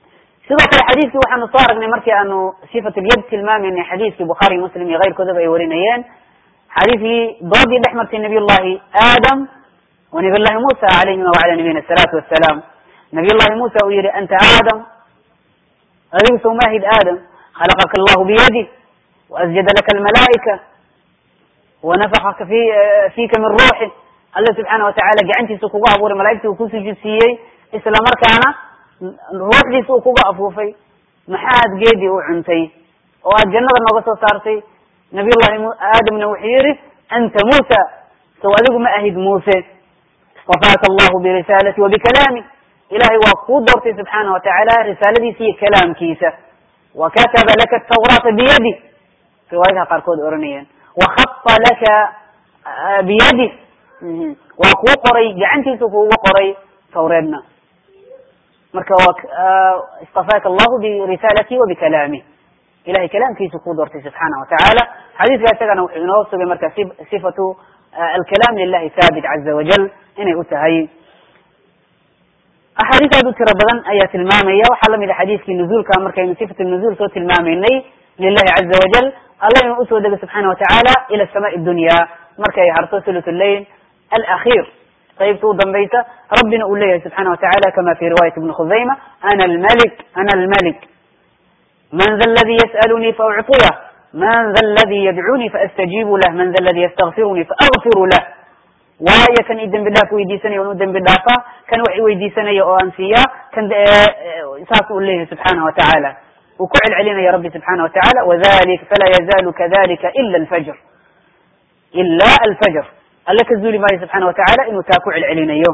sidoo kale xadiiskii waxaanu soo aragnay markii aanu sifat lyad tilmaamaynay xadiiskii bukhaari muslim iyo keyrkoodaba ay warinayeen xadiiskii doodii dhex martay nabiy llahi aadam wa nabiy llahi musa calayhima wacala nabiyina asalaatu wassalaam nabiy llahi musa uu yihi anta aadam adigu sawmaahid aadam khalaqaka allahu biyadi waasjada laka almalaa'ika wanafakaka fi fika min ruuxi alla subxaana watacala gacantiisa kugu abuuray malaigtii uu ku sujuud siiyey isla markaana ruuxdiisa uu kuga afuufay maxaad geedii u cuntay oo aad jannada nooga soo saartay nabiy llahi aadamna wuxuu yihi anta muusa sow adigu ma ahid muuse istafaaka allahu birisaalati wa bikalaami ilahay waa kuu doortay subxaana watacaala risaaladiisa iyo kalaamkiisa wa kataba laka tawraata biyadi riwaayadaha qaarkood oranayeen wakhafa laka biyadi waa kuu qoray gacantiisa kuuga qoray tawreedna marka istafaaka allahu birisaalati wa bikalaamih ilahay kalaamkiisa kuu doortay subxaana watacaala xadiiska isagana wuxuu inoo sugay marka sifatu alkalaam lilahi thaabit caza wajal inay u tahay axaadiis aad u tiro badan ayaa tilmaamaya waxaa lamid a xadiiskii nuzuulka markaynu sifat nuzuul soo tilmaamaynay lilahi caza wajal alla inuu usoo dego subxaana watacaala ila samaai dunya markay harto thuluth lleil alakhir qaybta u dambaysa rabbina uu leeyahay subxana watacala kama fi riwayat ibni khuzayma ana almalik ana almalik man da ladi yas'alunii faucطiyah man da ladi yadcunii faastajiibu lah man da ladi ystakfirunii faagfiru lah waayo kan i dembi dhaaf weydiisanaya on u dembi dhaafaa kan wax i weydiisanaya oo aan siiyaa kan saas uu leeyahay subxaana watacaala uu ku celcelinaya rabbi subxaana watacala wadalik falaa yazalu kadalika ila alfajr ila alfajr alle ka zuuli maayo subxaana watacala inuu taa ku celcelinayo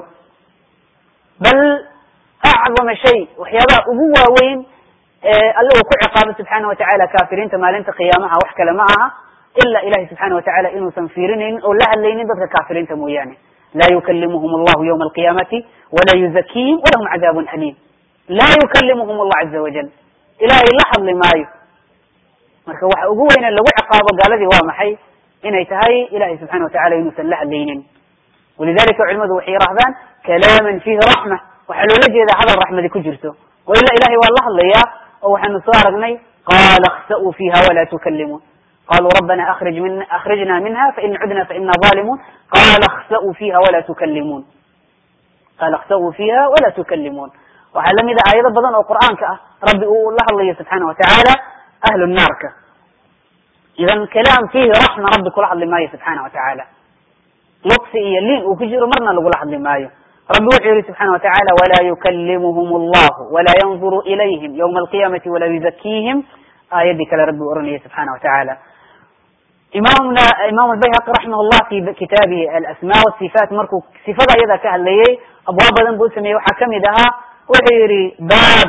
bal acdama shay waxyaabaha ugu waaweyn alle uu ku ciqaabo subxaana watacala kaafiriinta maalinta qiyaamaha wax kale ma aha ila ilahi subxaana watacala inuusan fiirinaynin oo la hadlaynin dadka kaafiriinta mooyaane laa yukalimuhum allahu ywma alqiyamati walaa yuzakiihim walahum cadaabun aliim laa yukalimuhum allah caza wajal ilahay la hadli maayo marka waxa ugu weyne lagu ciqaabo gaaladii waa maxay inay tahay ilahay subxana watacala inuusan la hadlaynin walidalika culimadu waxay yirahdaan kalaaman fihi raxma waxaa loola jeedaa hadal raxmadi ku jirto wa ila ilahay waa la hadlayaa oo waxaanu soo aragnay qaala اkhsa'uu fiha wala tukalimuun qaluu rabbana akrij min akrijna minha fain cudna faina zalimuun qala اkhsa'uu fiha wala tukalimuun qala اkhsa'uu fiha wala tukalimuun waxaa lamid a aayado badan oo qur'aanka ah rabbi uu la hadlayo subxaana watacaala ahlu naarka idan kalaam fihi raxma rabbi kula hadli maayo subxaana watacaala luqsi iyo liin uu ku jiro marna lagula hadli maayo rabbi wuxuu yihi subxana watacala walaa yukalimuhum allahu walaa yanzuru ilayhim ywma alqiyamati walaa yuzakiihim aayadii kale rabbi u oranaya subxana watacaala imamna imam albayhaqi raximah llah fi kitaabihi alasma wasifaat markuu sifada iyada ka hadlayay abwaab badan buu usameeyey waxaa kamid ahaa wuxuu yihi baab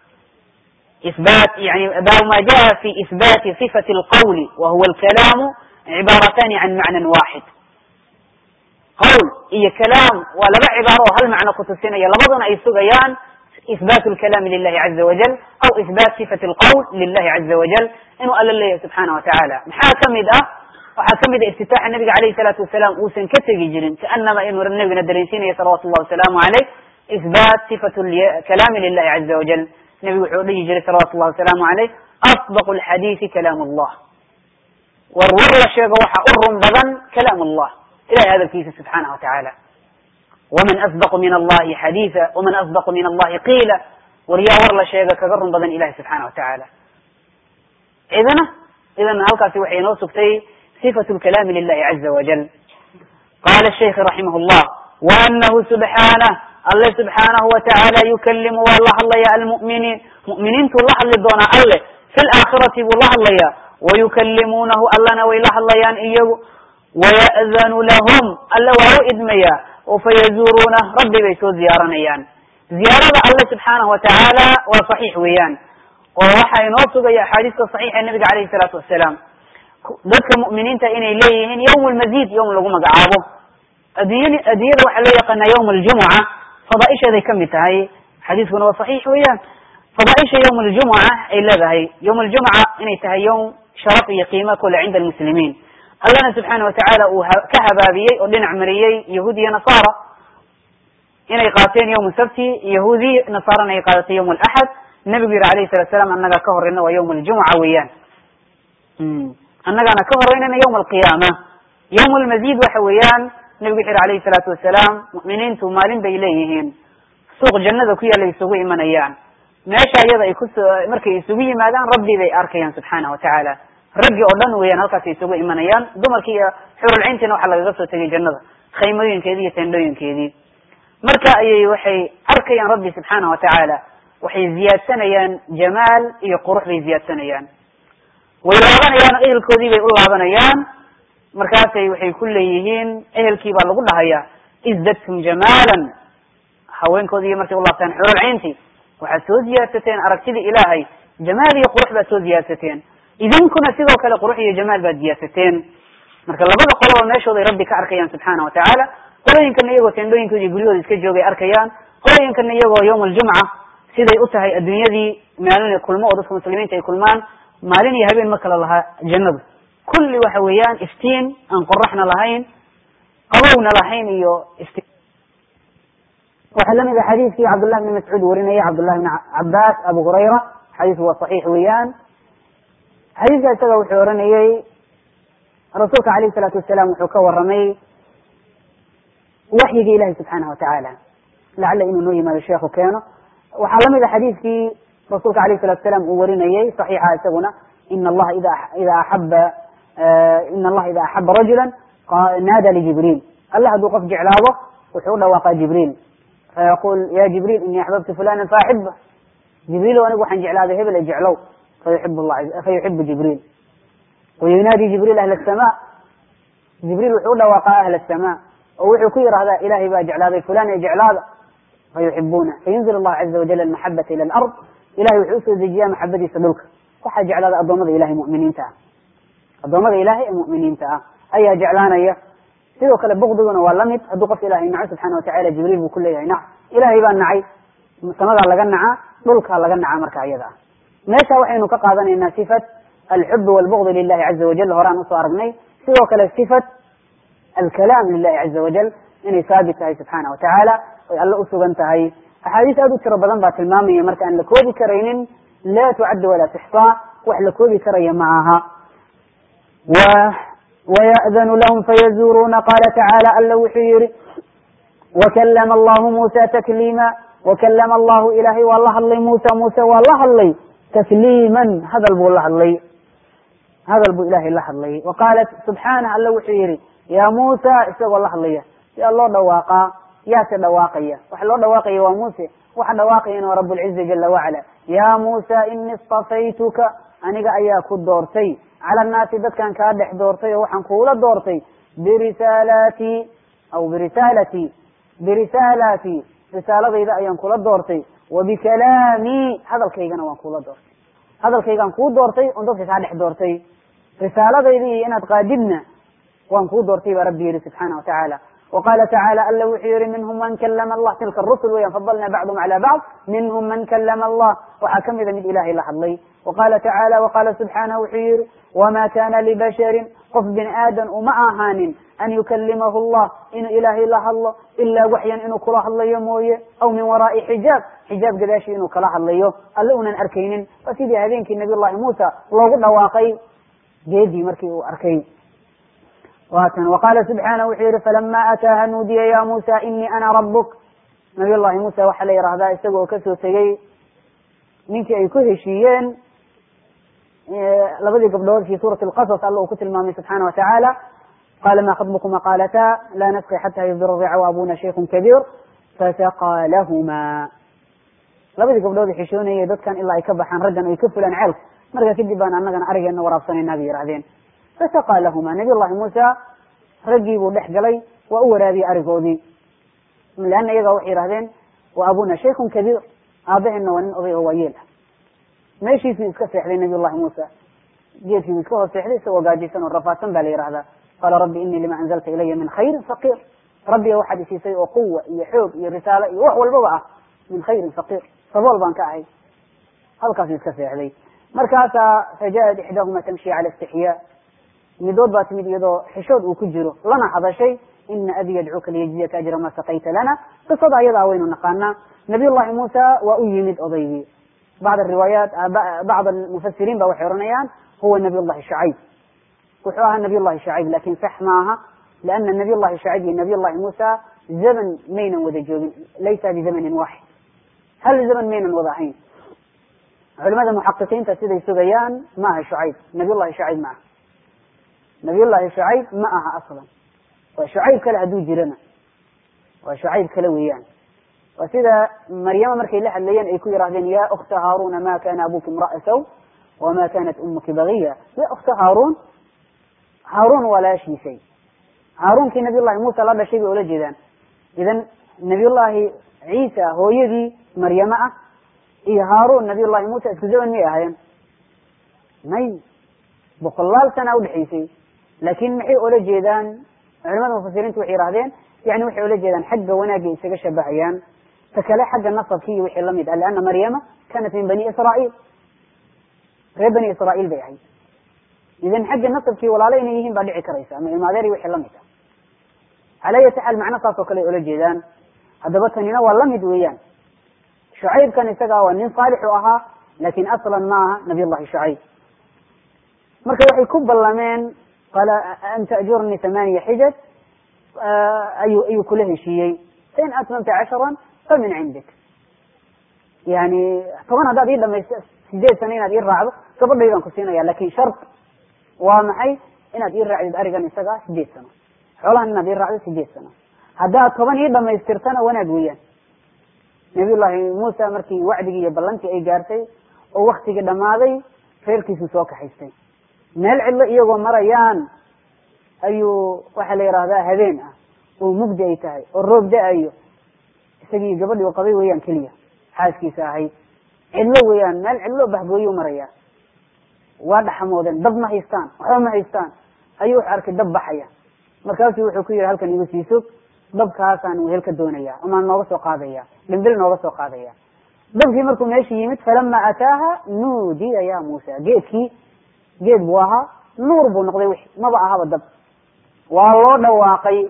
isbat yani baabu ma jaa fi isbati sifati alqawli wa huwa alkalaamu cibaaratani can macnan waxid qawl iyo kalaam waa laba cibaaro oo hal macno kutusinaya labaduna ay sugayaan isbat lkalami lilahi caza wajal aw isbat sifat alqawl lilahi caza wajal inuu alla leeyahay subxaana watacaala maxaa kamid ah waxaa kamid a iftitaaxa nabiga alayhi salaatu wasalaam uusan ka tegi jirin kaanama inuu nabigana dareensiinaya salawatu llahi wasalaamu aleyh isbat sifat kalami lilahi caza wajal nebigu wuxuu dhihi jiray salawatu llahi wasalaamu aleyh asdaq lxadiisi kalaam allah war war la sheego waxa u run badan kalaam allah ilahay hadalkiisa subxaana watacaala waman asdaqu min allahi xadiisa waman asdaqu min allahi qiila war yaa war la sheega kaga run badan ilahi subxaana watacaala idana idan halkaasi waxay inoo sugtay sifatu lkalaami lilahi caza wajal qala shaykh raximah llah waanahu subxaanah alle subxaanahu watacaala yukalimu waa la hadlaya almu'miniin mu'miniintuu la hadli doonaa alle fi laakhirati buu la hadlayaa wayukalimuunahu allana way la hadlayaan iyagu waya'danu lahum alle waa u idmayaa oo fayazuuruunah rabbi bay soo ziyaaranayaan ziyaarada alle subxaanahu watacaala waa saxiix weeyaan oo waxaa inoo sugaya axaadiista saxiixa ee nabiga alayhi salaatu wasalaam dadka mu'miniinta inay leeyihiin yawm lmazid yawm lagu magacaabo adduunyad adduunyada waxaa loo yaqaanaa yawm aljumuca fadaaisheeday kamid tahay xadiiskuna waa saxiix weeyaan fadaaisha yawm aljumuca ay leedahay yawm aljumuca inay tahay yawm sharaf iyo qiima kule cinda almuslimiin allana subxaana watacaala uu ka habaabiyey oo dhinac mariyey yahuud iyo nasaara inay qaateen yawm sabti yahuudiy nasaarana ay qaadatay yawm alaxad nebigu yihi alayhi salatu salaam annagaa ka horeyna waa yawma aljumuca weeyaan annagaana ka horeynayna yawma alqiyaama yawm lmazid waxa weeyaan nebigu wuxu yihi alayhi salaatu wasalaam mu'miniintu maalin bay leeyihiin suuq jannada ku yaalla isugu imanayaan meesha iyada ay kuso markay isugu yimaadaan rabbi bay arkayaan subxaana watacaala raggi oo dhan weeyaan halkaasay isugu imanayaan dumarkii iyo xurulcayntiina waxaa lagaga soo tegay jannada khaymooyinkeedii iyo tendhooyinkeedii marka ayay waxay arkayaan rabbi subxaana watacaala waxay ziyaadsanayaan jamaal iyo qurux bay ziyaadsanayaan way laabanayaan oo ehelkoodii bay u laabanayaan markaasay waxay ku leeyihiin ehelkii baa lagu dhahayaa isdadtum jamaalan haweenkoodii markay u laabtaan xurulcayntii waxaad soo ziyaadsateen aragtidii ilaahay jamaal iyo qurux baad soo ziyaadsateen idinkuna sidoo kale qurux iyo jamaal baad ziyaadsateen marka labada qoloba meeshooday rabbi ka arkayaan subxaana watacaala qolooyinkana iyagoo tendhooyinkooda iyo guryahooda iska joogay arkayaan qolooyinkana iyagoo yawma aljumca siday u tahay adduunyadii maalin kulmo oo dadka muslimiinta ay kulmaan maalin iyo habeen ma kala lahaa jannadu kulli waxa weeyaan iftiin aan qoraxna lahayn qabowna lahayn iyo iftiin waxaa lamid a xadiiskii cabdullahi bni mascuud warinaya cabdullahi bni cabaas abu hurayra xadiisku waa saxiix weeyaan xadiiska isaga wuxuu oranayey rasuulka alayh salaatu wasalaam wuxuu ka waramay waxyiga ilahi subxaanahu watacaala lacala inuu noo yimaado sheekhu keeno waxaa lamid a xadiiskii rasuulka alayh salatu salam uu warinayey saxiixa isaguna in allaha ida ida axaba in allaha ida axaba rajula naada lijibriil allah hadduu qof jeclaado wuxuu u dhawaaqaa jibriil fayaqul ya jibriil ini axbabtu fulana faaxiba jibriil anigu waxaan jeclaaday hebel e jeclow fayuxib la fayuxibu jibriil wayunaadi jibriil ahla asama jibriil wuxuu u dhawaaqaa ahla asama oo wuxuu ku yihahdaa ilahay baa jeclaaday fulan ee jeclaada fayuxibuna fayunzil allahu caza wajal almaxabata ila alard ilahay wuxuu usoo dejiyaa maxabadiisa dhulka waxaa jeclaada adoomada ilahay muminiinta ah adoomada ilahay ee mu'miniinta ah ayaa jeclaanaya sidoo kale bukdiguna waa lamid hadduu qof ilahay naco subxaana watacala jibriil buu ku leeyahay nac ilahay baa nacay samadaa laga nacaa dhulkaa laga nacaa marka iyada ah meesha waxaynu ka qaadanaynaa sifat alxub walbugdi lilahi caza wajal horaan usoo aragnay sidoo kale sifat alkalaam lilahi caza wajal inay saabit tahay subxaana watacaala oy alle usugan tahay axaadiis aad u tiro badan baa tilmaamaya marka aan la koobi karaynin laa tucaddu walaa tuxsaa wax la koobi karaya ma aha waya'danu lahum fayazuruuna qaala tacaala alla wuxuu yihi wakalama allahu muusa takliima wakalama allahu ilahay waa la hadlay muusa muuse waa la hadlay takliiman hadal buu la hadlay hadal buu ilahay la hadlay wa qaalat subxaanah alla wuxuu yihi ya muusa isagoo la hadlaya yaa loo dhawaaqaa yaase dhawaaqaya waxa loo dhawaaqaya waa muuse waxa dhawaaqayana waa rab lciza jala wacala ya muusa ini istafaytuka aniga ayaa ku doortay cala annaasi dadkan kaa dhex doortay oo waxaan kuula doortay birisaalati aw birisaalati birisaalati risaaladayda ayaan kula doortay wa bikalaami hadalkaygana waan kula doortay hadalkaygaan kuu doortay on dadka kaa dhex doortay risaaladayda iyo inaad qaadibna waan kuu doortay baa rabbi yihi subxaana watacaala وqala tacala alla wuxuu yihi minhm man klama allah tilka rusul weyan fadalna bacdhm cala bacd minhm man kalama allah waxaa kamida mid ilahay la hadlay وqala tacala وqala subxaanah wuxuu yihi wma kana libasharin qof bini aadan uma ahaanin an yukalimahu allah inuu ilahay la hadlo ilaa waxyan inuu kula hadlayo mooye aw min waraai xijaab xijaab gadaashi inuu kala hadlayo alle unan arkaynin waa sidii habeenkii nabiy llahi muusa loogu dhawaaqay geedii markii uu arkay watan waqala subxaana wuxuu yihi falama ataaha nuudiya ya muusa inii ana rabuk nabiy llahi muusa waxaa la yihahdaa isaga oo kasoo tegey ninkii ay ku heshiiyeen labadii gabdhood fi suurati lqasas alla uu ku tilmaamay subxaana watacaala qala ma khatbukuma qaalata la nasqi xata yusdira rica waabuna shaykun kabiir fasaqaa lahuma labadii gabdhood xishoonayay dadkan ilaa ay ka baxaan raggan ay ka fulaan ceelka marka kadib baan anagana arigeena waraabsanayna bay yihahdeen fasaqaa lahuma nabiy llahi muusa raggii buu dhex galay waa u waraabiyey arigoodii leana iyaga waxay yihahdeen wa abuna shaykun kabiir aabaheenna waa nin oday oo waayeel ah meeshiisuu iska seexday nabiy llahi muusa geedkiibuu iska hoos seexday isagoo gaajaysan oo rafaadsan ba la yihahdaa qaala rabbi inii lima anzalta ilaya min khayrin faqiir rabbiga waxaad isiisay oo quwa iyo xoog iyo risaalo iyo wax walbaba ah min khayrin faqiir sabool baan ka ahay halkaasuu iska seexday markaasaa fajaءat ixdaahuma tamshi cala istixyaa midood baa timid iyadoo xishood uu ku jiro lana hadashay ina abi yadcuuka liyajziyaka ajra ma sakayta lana qisada ayadaa waynu naqaanaa nabiy llahi muusa waa u yimid odaygii bacd riwaayaat bacd almufasiriin ba waxay oranayaan huwa nabiy llahi shacayb wuxuu ahaa nabiy llahi shacayb lakin sax maaha liana nabiy llahi shacayb iyo nabiy llahi muusa zaman maynan wada joogin laysa bizamanin waaxid hal zaman maynan wada ahayn culimada muxaqiqiinta siday sugayaan ma aha shucayb nabiy llahi shacayb ma aha nabiy llahi shacayb ma aha aslan waa shucayb kale hadduu jirana waa shucayb kale weeyaan waa sida maryama markay la hadlayeen ay ku yidhahdeen ya ukta haaruna ma kana abuki imra'a saw wama kanat umuki bagiya ya ukta haaruun haaruun walaashiisay haaruunkii nabiy llahi muusa la dhashay bay ula jeedaan idan nabiy llahi ciisa hooyadii maryame ah iyo haaruun nabiy llahi muusa isku zaman miyay ahaayeen may boqolaal sana udhexaysay laakin maxay ola jeedaan culimada mufasiriintu waxay yihahdeen yani waxay ola jeedaan xagga wanaagay isaga shabahayaan ta kale xagga nasabki iyo wixii lamid ah liana maryama kanat min bani israail reer bani israail bay ahayd idan xagga nasabkii walaalo inay yihiin baa dhici karaysa ama imaadeer iyo wixii lamid ah cala ayati xaal macno saas oo kale ay ola jeedaan haddaba tanina waa lamid weeyaan shucaybkan isaga waa nin saalix u ahaa lakin aslan ma aha nabiy llahi shucayb marka waxay ku ballameen qala an ta'jurnii thamaniya xijaj ayuu ayuu kula heshiiyey fain atmamta casharan fa min cindik yani toban haddaad ii dhamaysto sideed sano inaad ii raacdo gabadhaydaan ku siinaya lakin shart waa maxay inaad ii raacdid arigan isaga sideed sano xoolahan inaad ii raacdo sideed sano haddaad toban ii dhamaystirtana wanaag weeyaan nabiy llahi muusa markii wacdigii iyo ballantii ay gaartay oo waktigii dhammaaday reerkiisuu soo kaxaystay meel cidlo iyagoo marayaan ayuu waxaa la yihahdaa habeen ah oo mugdi ay tahay oo roob da-ayo isagii gabadhii u qabay weeyaan keliya xaaskiisa ahayd cidlo weeyaan meel cidlo bahgooyuu maraya waa dhaxamoodeen dab ma haystaan waxba ma haystaan ayuu wuxu arkay dab baxaya markaasuu wuxuu ku yihi halkan igu sii sog dabkaasaan wehel ka doonaya amaan nooga soo qaadaya dhimbil nooga soo qaadaya dabkii markuu meesha yimid falama ataaha nuudiya ya muusa geedkii geed buu ahaa nuur buu noqday wixi maba ahaba dab waa loo dhawaaqay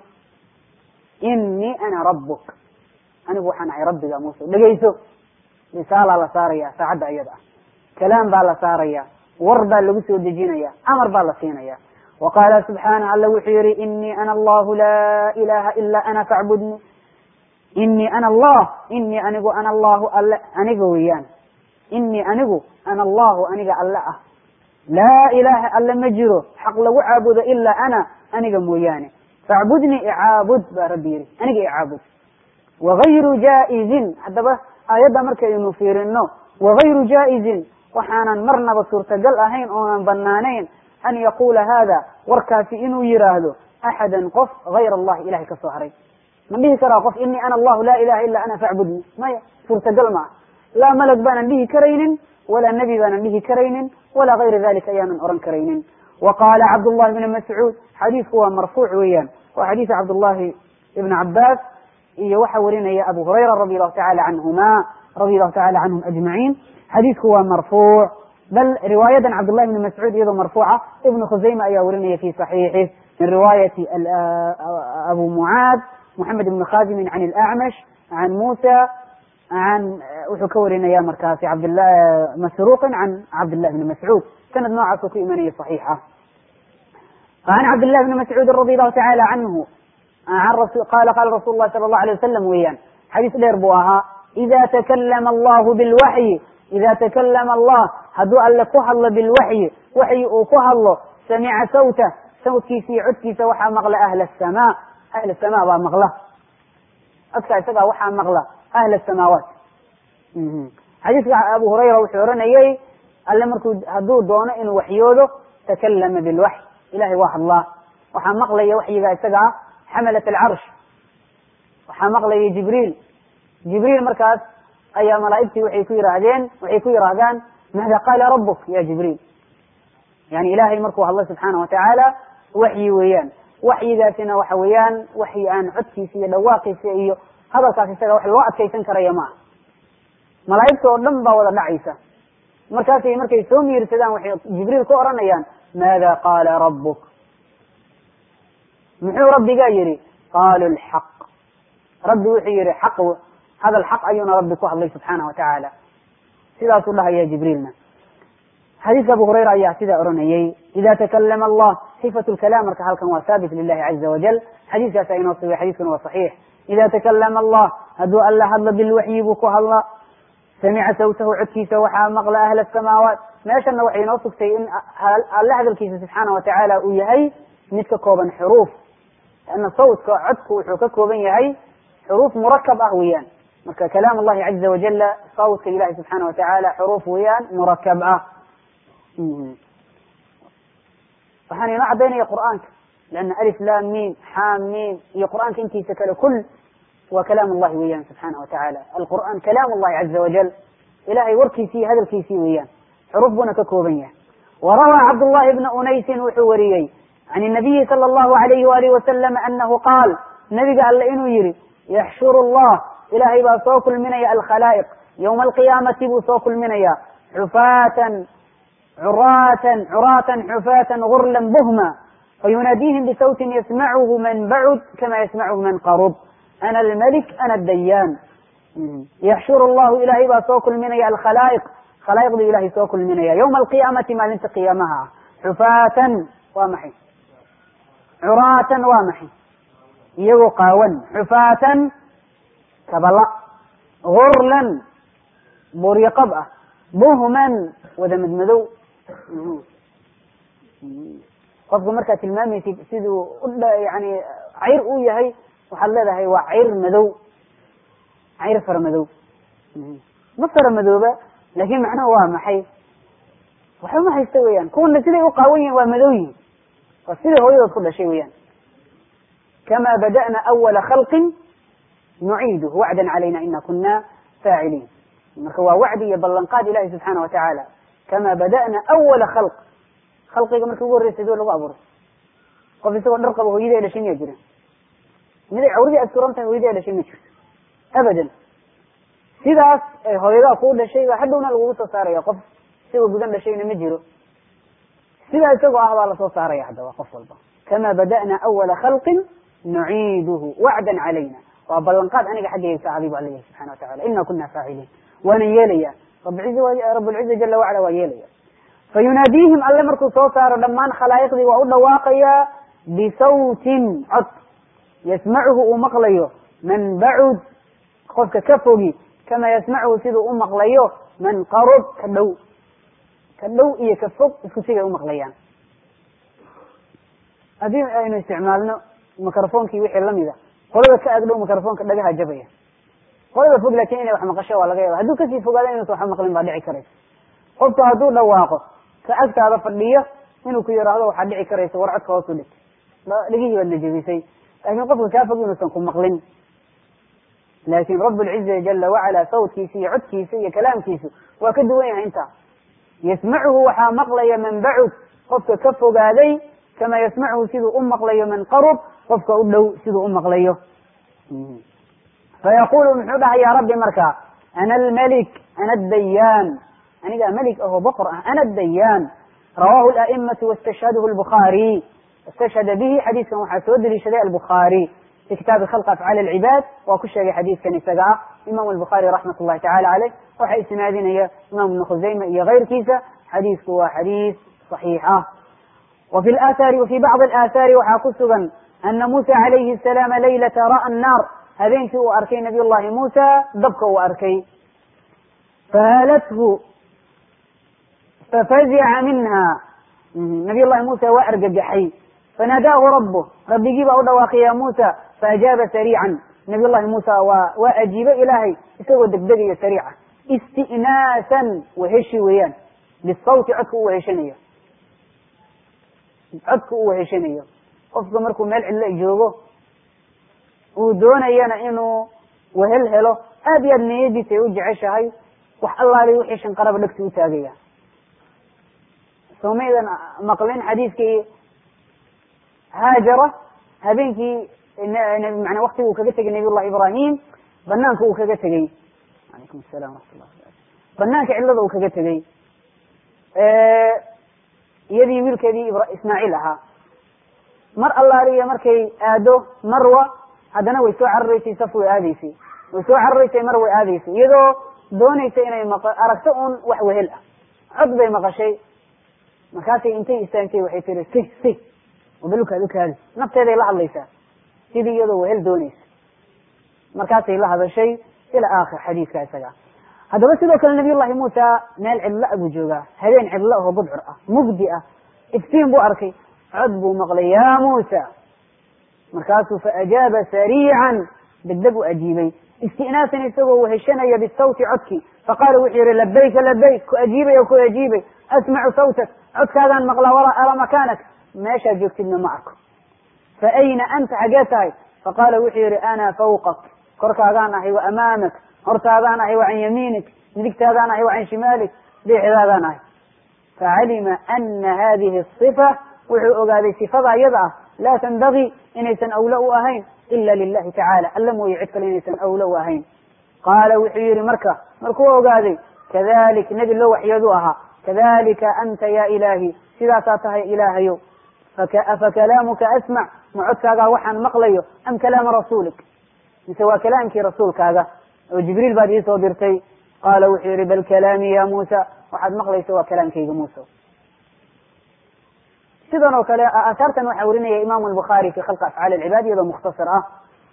inii ana rabbuk anigu waxaan ahay rabbiga muuse dhegayso risaalaa la saaraya saacadda ayada ah kalaam baa la saaraya war baa lagu soo dejinaya amar baa la siinaya wa qaala subxaanah alla wuxuu yihi inii ana allahu laa ilaha ila ana facbudni inii ana allah inii anigu ana allahu alle aniga weeyaan inii anigu ana allahu aniga alle ah laa ilaha alle ma jiro xaq lagu caabudo ilaa ana aniga mooyaane facbudnii icaabud baa rabbi yihi aniga icaabud wagayru jaa-izin haddaba aayadda markaynu fiirino wagayru jaa-izin waxaanan marnaba suurtagal ahayn oonan banaanayn an yaqula hada warkaasi inuu yiraahdo axadan qof gayr allahi ilahay ka soo haray ma dhihi karaa qof inii ana allahu laa ilaha ila ana facbudnii maya suurtagal maaha laa malag baanan dhihi karaynin walaa nebi baanan dhihi karaynin walaa gayra dalika ayaanan oran karaynin wa qaala cabdullahi bni mascuud xadiisku waa marfuuc weeyaan waa xadiisa cabdullahi ibn cabaas iyo waxaa warinaya abu hurayra radi allahu tacala canhuma radi allahu tacala canhum ajmaciin xadiisku waa marfuuc bal riwaayadan cabdullahi bni mascuud iyadoo marfuuca ibnu khusayma ayaa warinaya fi saxiixih min riwaayati abu mucaad moxamed ibni khadimin can alacmash can muusa an wuxuu ka warinaya markaasi cabdla masruuqin can cabdillahi bni mascuud sanad noocaasuu ku imanaya saxiixa an cabdillahi bni mascuudin radi allahu tacala canhu qala qala rasul lahi sala allahu alay wasalam weeyaan xadiis dheer buu ahaa ida takalama allahu bilwaxyi ida takalama allah hadduu alle ku hadlo bilwaxyi waxyi uu ku hadlo samica sawta sawtkiisa iyo codkiisa waxaa maqla ahla asamaa ahla asamaa baa maqla codka isagaa waxaa maqla ahla asamaawaat xadiiska abu hurayra wuxuu oranayay alle markuu hadduu doono inuu waxyoodo takalama bilwaxy ilahay waa hadlaa waxaa maqlaya waxyiga isaga ah xamalat alcarsh waxaa maqlaya jibriil jibriil markaas ayaa malaaigtii waxay ku yihaahdeen waxay ku yihaahdaan maada qaala rabuk ya jibriil yani ilahay markuu hadlo subxaana watacaala waxyi weeyaan waxyigaasina waxa weeyaan waxyi aan codkiisa iyo dhawaaqiisa iyo hadalkaas isaga wax loo adkaysan karaya maaha malaaigta oo dhan baa wada dhacaysa markaasay markay soo miirsadaan waxay jibriil ku oranayaan maada qaala rabuk muxuu rabbigaa yihi qaalu lxaq rabbi wuxuu yihi xaq hadal xaq ayuuna rabbi ku hadlay subxaana wa tacaala sidaasuu dhahaya jibriilna xadiiska abu hurayra ayaa sidaa oranayay ida takalama allah sifat lkalaam marka halkan waa haabit lilahi caza wajal xadiiskaasa inoo sugay xadiiskuna waa saxiix ida takalama allah hadduu alla hadlo bilwaxyi buu ku hadla samica sawtahu codkiisa waxaa maqla ahla asamaawaat meeshana waxay inoo sugtay in alle hadalkiisa subxaana watacaala uu yahay mid ka kooban xuruuf ana sawtka codku wuxuu ka kooban yahay xuruuf murakab ah weeyaan marka kalaam allahi caza wajala sawtka ilahi subxaana watacaala xuruuf weeyaan murakab ah waxaan inoo cadaynaya qur'aanka lana alif lam mim xam mim iyo qur'aanka intiisa kale kul waa kalaam allahi weeyaan subxaana watacaala alqur'aan kalaam allahi caza wajal ilahay warkiisii iyo hadalkiisii weeyaan xuruuf buuna ka kooban yahay warawaa cabdullahi bna unaysin wuxuu wariyey can الnabiyi salى اllahu alayhi walihi wasalam anahu qaal nabiga alle inuu yihi yaxshuru llah ilahay baa soo kulminaya alkhalaa'iq ywma alqiyaamati buu soo kulminaya xufaatan curaatan curaatan xufaatan gurlan buhma fayunaadihim bisawtin yasmachu man bacud kama yasmachu man qarub ana almalik ana adayaan yaxshuru llahu ilahay baa soo kulminaya alkhalaa'iq khalaa'iqdu ilahay soo kulminaya ywma alqiyaamati maalinta qiyaamaha ah xufaatan waa maxay curaatan waa maxay iyagoo qaawan xufaatan kabala gurlan buryaqab ah buhman wada madmadow qofka markaad tilmaamaysid siduu yani cayr uu yahay waxaad leedahay waa cayr madow cayr fara madow ma fara madooba laakin macnaha waa maxay waxba ma haysta weeyaan kuwana siday u qaawan yihin waa madow yihin waa siday hooyadood ku dhashay weeyaan kama bada'na awala khalqin nuciiduh wacdan calayna ina kuna faaciliin marka waa wacdi iyo ballanqaad ilahi subxaana watacaala kama bada'na awala khalq khalqiga markii ugu horreysay doo lagu abuuray qof isagoo dhar qabo hooyadii ay dhashay miyaa jira miday cawradii asturan tahay hooyadii ay dhashay ma jirto abadan sidaas ay hooyadaa kuu dhashay baa hadhowna lagugu soo saaraya qof isagoo gudan dhashayna ma jiro sidaa isagoo ah baa lasoo saaraya haddaba qof walba kama bada'na awala khalqin nuciiduhu wacdan calayna waa ballanqaad aniga xaggayga ka aday bu alla yahay subxana watacala ina kuna faaciliin waanan yeelaya rablciza jala wacala waa yeelaya fayunaadiihim alle markuu soo saaro dhammaan khalaa'iqdii waa u dhawaaqayaa bisawtin cod yasmacuhu uu maqlayo man bacud qofka ka fogi kama yasmacuhu siduu u maqlayo man qarub ka dhow ka dhow iyo ka fog isku sigay umaqlayaan haddii aynu isticmaalno microfonkii wixii lamida qolada ka agdhow microfonka dhagaha jabaya qolada fog lakin inay wax maqasho waa laga yaaba hadduu kasii fogaada inuusan waxba maqlin baa dhici karaysa qofku hadduu dhawaaqo ka agtaada fadhiyo inuu ku yidhaahdo waxaa dhici karaysa war codka hoos u dhig dhegihii baad najabisay laakin qofka kaa fog inuusan ku maqlin laakin rablciza jala wacala sawtkiisa iyo codkiisa iyo kalaamkiisu waa ka duwan yahay intaa yasmacuhu waxaa maqlaya man bacud qofka ka fogaaday kama yasmacuhu siduu u maqlayo man qarub qofka u dhow siduu u maqlayo fayaqulu muxuu dhahay ya rabbi marka ana almalik ana adayaan anigaa melig aho boqor ah ana adayaan rawahu la'imatu wastashhadhu lbukhaari istashhada bihi xadiiskan waxaa soo deliishaday albukhaari fi kitaabi khalq afcaal alcibaad waa ku sheegay xadiiskan isaga ah imam albukhaari raxmat ullahi tacala caleyh waxa isnaadinaya imam ibnu khusayma iyo keyrkiisa xadiisku waa xadiis صaxiix ah wa fi lathari wafi bacdi alaahaari waxaa ku sugan ana musa calayhi asalaam laylata ra'a annaar habeenkii uu arkay nabiy llahi muusa dabka uu arkay fahalathu fafazica minha nabiy llahi muusa waa argagaxay fanaadaahu rabuh rabbigii baa u dhawaaqay ya muusa faajaaba sariican nabiy llahi muusa waa waa ajiibe ilaahay isagoo degdegayo sariica isti'naasan waheshi weeyaan bisawti codka u weheshanayo codka u weheshanayo qofka markuu meel cidlo joogo uu doonayana inuu wehel helo aad iyo aad niyadiisa ay u jeceshahay wax allaali wixii shanqaraba dhegta u taagaya somaydan maqlin xadiiskii haajara habeenkii mana waktiga uu kaga tegay nabiy llahi ibrahim banaanka uu kaga tegey alaykum assalam waraxmat llah banaanka cidlada uu kaga tegey iyadii wiilkeedii ismaaciil ahaa mar allaaliya markay aado marwa haddana way soo cararaysay saf way aadaysay way soo cararaysay mar way aadaysay iyadoo doonaysa inay maq aragto un wax wehel ah cod bay maqashay markaasay intay istaagtay waxay tiri si si wabalkaad ukaadi nafteeday la hadlaysaa sidii iyadoo wehel doonaysa markaasay la hadashay ila aakhir xadiiska isaga haddaba sidoo kale nabiy llahi muusa meel cidla buu joogaa habeen cidla oo budcur ah mugdi ah iftiin buu arkay cod buu maqlay ya muusa markaasuu faajaaba sariican degdeg u ajiibay istinaasan isagoo weheshanaya bisawti codkii faqaala wuxuu yihi labayka labayk ku ajiibay o ku ajiibay asmacu sawtak codkaagaan maqlaa walaa ara makaanak meeshaad joogtidna ma arko fa ayna anta xagee tahay faqaala wuxuu yihi ana fawqak korkaagaan ahay wa amaamak hortaadaan ahay wa can yamiinik midigtaadaan ahay wa can shimaalik biixdaadaan ahay facalima ana hadihi sifa wuxuu ogaaday sifada iyada ah laa tanbagii inaysan awlo u ahayn ila lilahi tacaala alla mooye cid kale inaysan awlo u ahayn qaala wuxuu yihi marka markuu ogaaday kadalik nebi loo waxyoodu ahaa kadalika anta ya ilaahi sidaasaa tahay ilaahayow afa kalaamuka asmac ma codkaagaa waxaan maqlayo am kalaama rasuulik mise waa kalaamkii rasuulkaaga oo jibriil baad iisoo dirtay qaala wuxuu yihi bal kalaami ya muusa waxaad maqlaysa waa kalaamkayga muusa sidan oo kale aahaartan waxaa warinaya imaamu albukhaari fi khalqi afcaali alcibaad iyadoo mukhtasar ah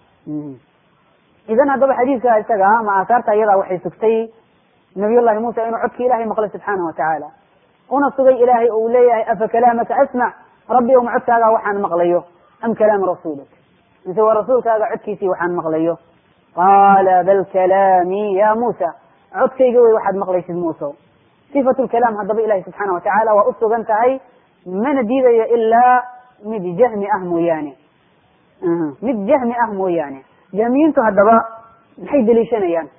idan haddaba xadiidka isaga ma aahaarta iyadaa waxay sugtay nabiy llahi muusa inuu codki ilahay maqlay subxaana wa tacaala una sugay ilaahay uu leeyahay afa kalaamaka asmac rabbi ow ma codkaagaa waxaan maqlayo am kalaama rasuulik mise waa rasuulkaaga codkiisii waxaan maqlayo qaala bal kalaamii ya muusa codkayga wey waxaad maqlaysid muuso sifatu lkalaam haddaba ilahi subxaana wa tacaala waa u sugan tahay mana diidayo ilaa mid jahmi ah mooyaane mid jahmi ah mooyaane jahmiyiintu haddaba maxay deliishanayaan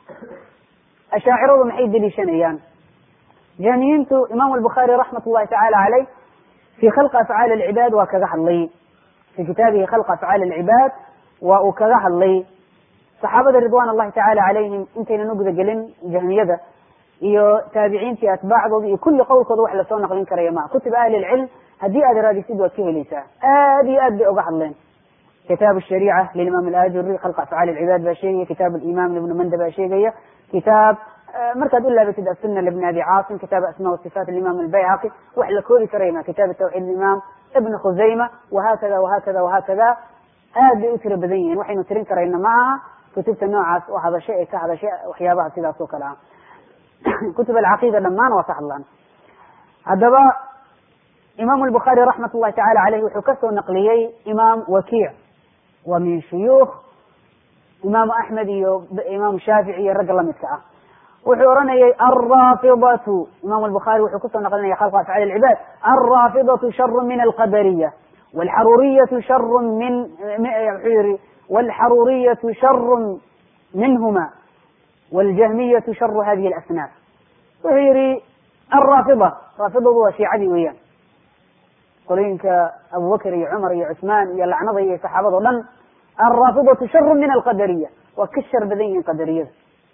ashaaciradu maxay deliishanayaan jahmiyiintu imaamu albukhaari raxmat ullahi tacaala caleyh fi khalqi afcaali alcibaad waa kaga hadlay fi kitaabihi khalqa afcaali alcibaad waa uu kaga hadlay saxaabada ridwan allahi tacala calayhim intaynan u gudagelin jahmiyada iyo taabiciintii atbaacdooda iyo kulli qowlkooda wax lasoo naqlin karaya maa kutub ahli lcilm haddii aad raadisid waad ka helaysaa aad iyo aad bay oga hadleen kitaab shariica lilimam alajuri khalqa afcaali alcibaad baa sheegaya kitaab alimaam ibnu manda baa sheegaya kitaab markaad u laabatid asuna libni abi caasim kitaab asma wasifaat alimaam albayhaqi wax la koobi karaya ma kitaab tawxiid imaam ibn khusayma wahakada wahakada wahakada aad bay u tiro badan yihiin waxaynu tirin karayna ma aha kutubta noocaas oo hadashay ee ka hadashay waxyaabaha sidaas oo kale ah kutub alcaqiida dhammaan waa ka hadlaan haddaba imaamu albukhaari raxmat ullahi tacala caleyh wuxuu kasoo naqliyey imaam wakiic waa min shuyuukh imaamu axmed iyo imaamu shaafici iyo ragga lamidka ah wuxuu oranayay alraafidatu imaamu albukhaari wuxuu kusoo naqlinaya khalqa afcaali alcibaad alraafidatu sharu min alqadariya walxaruuriyatu sharu min wuxuu yihi walxaruuriyatu sharu minhuma waljahmiyatu sharu hadihi alasnaaf wuxuu yihi alraafida raafidadu waa shiicadii weeyaan qolooyinka abubakr iyo cumar iyo cusmaan iyo lacnada iyo saxaabado dhan alraafidatu sharu min alqadariya waa ka shar badan yihiin qadariyada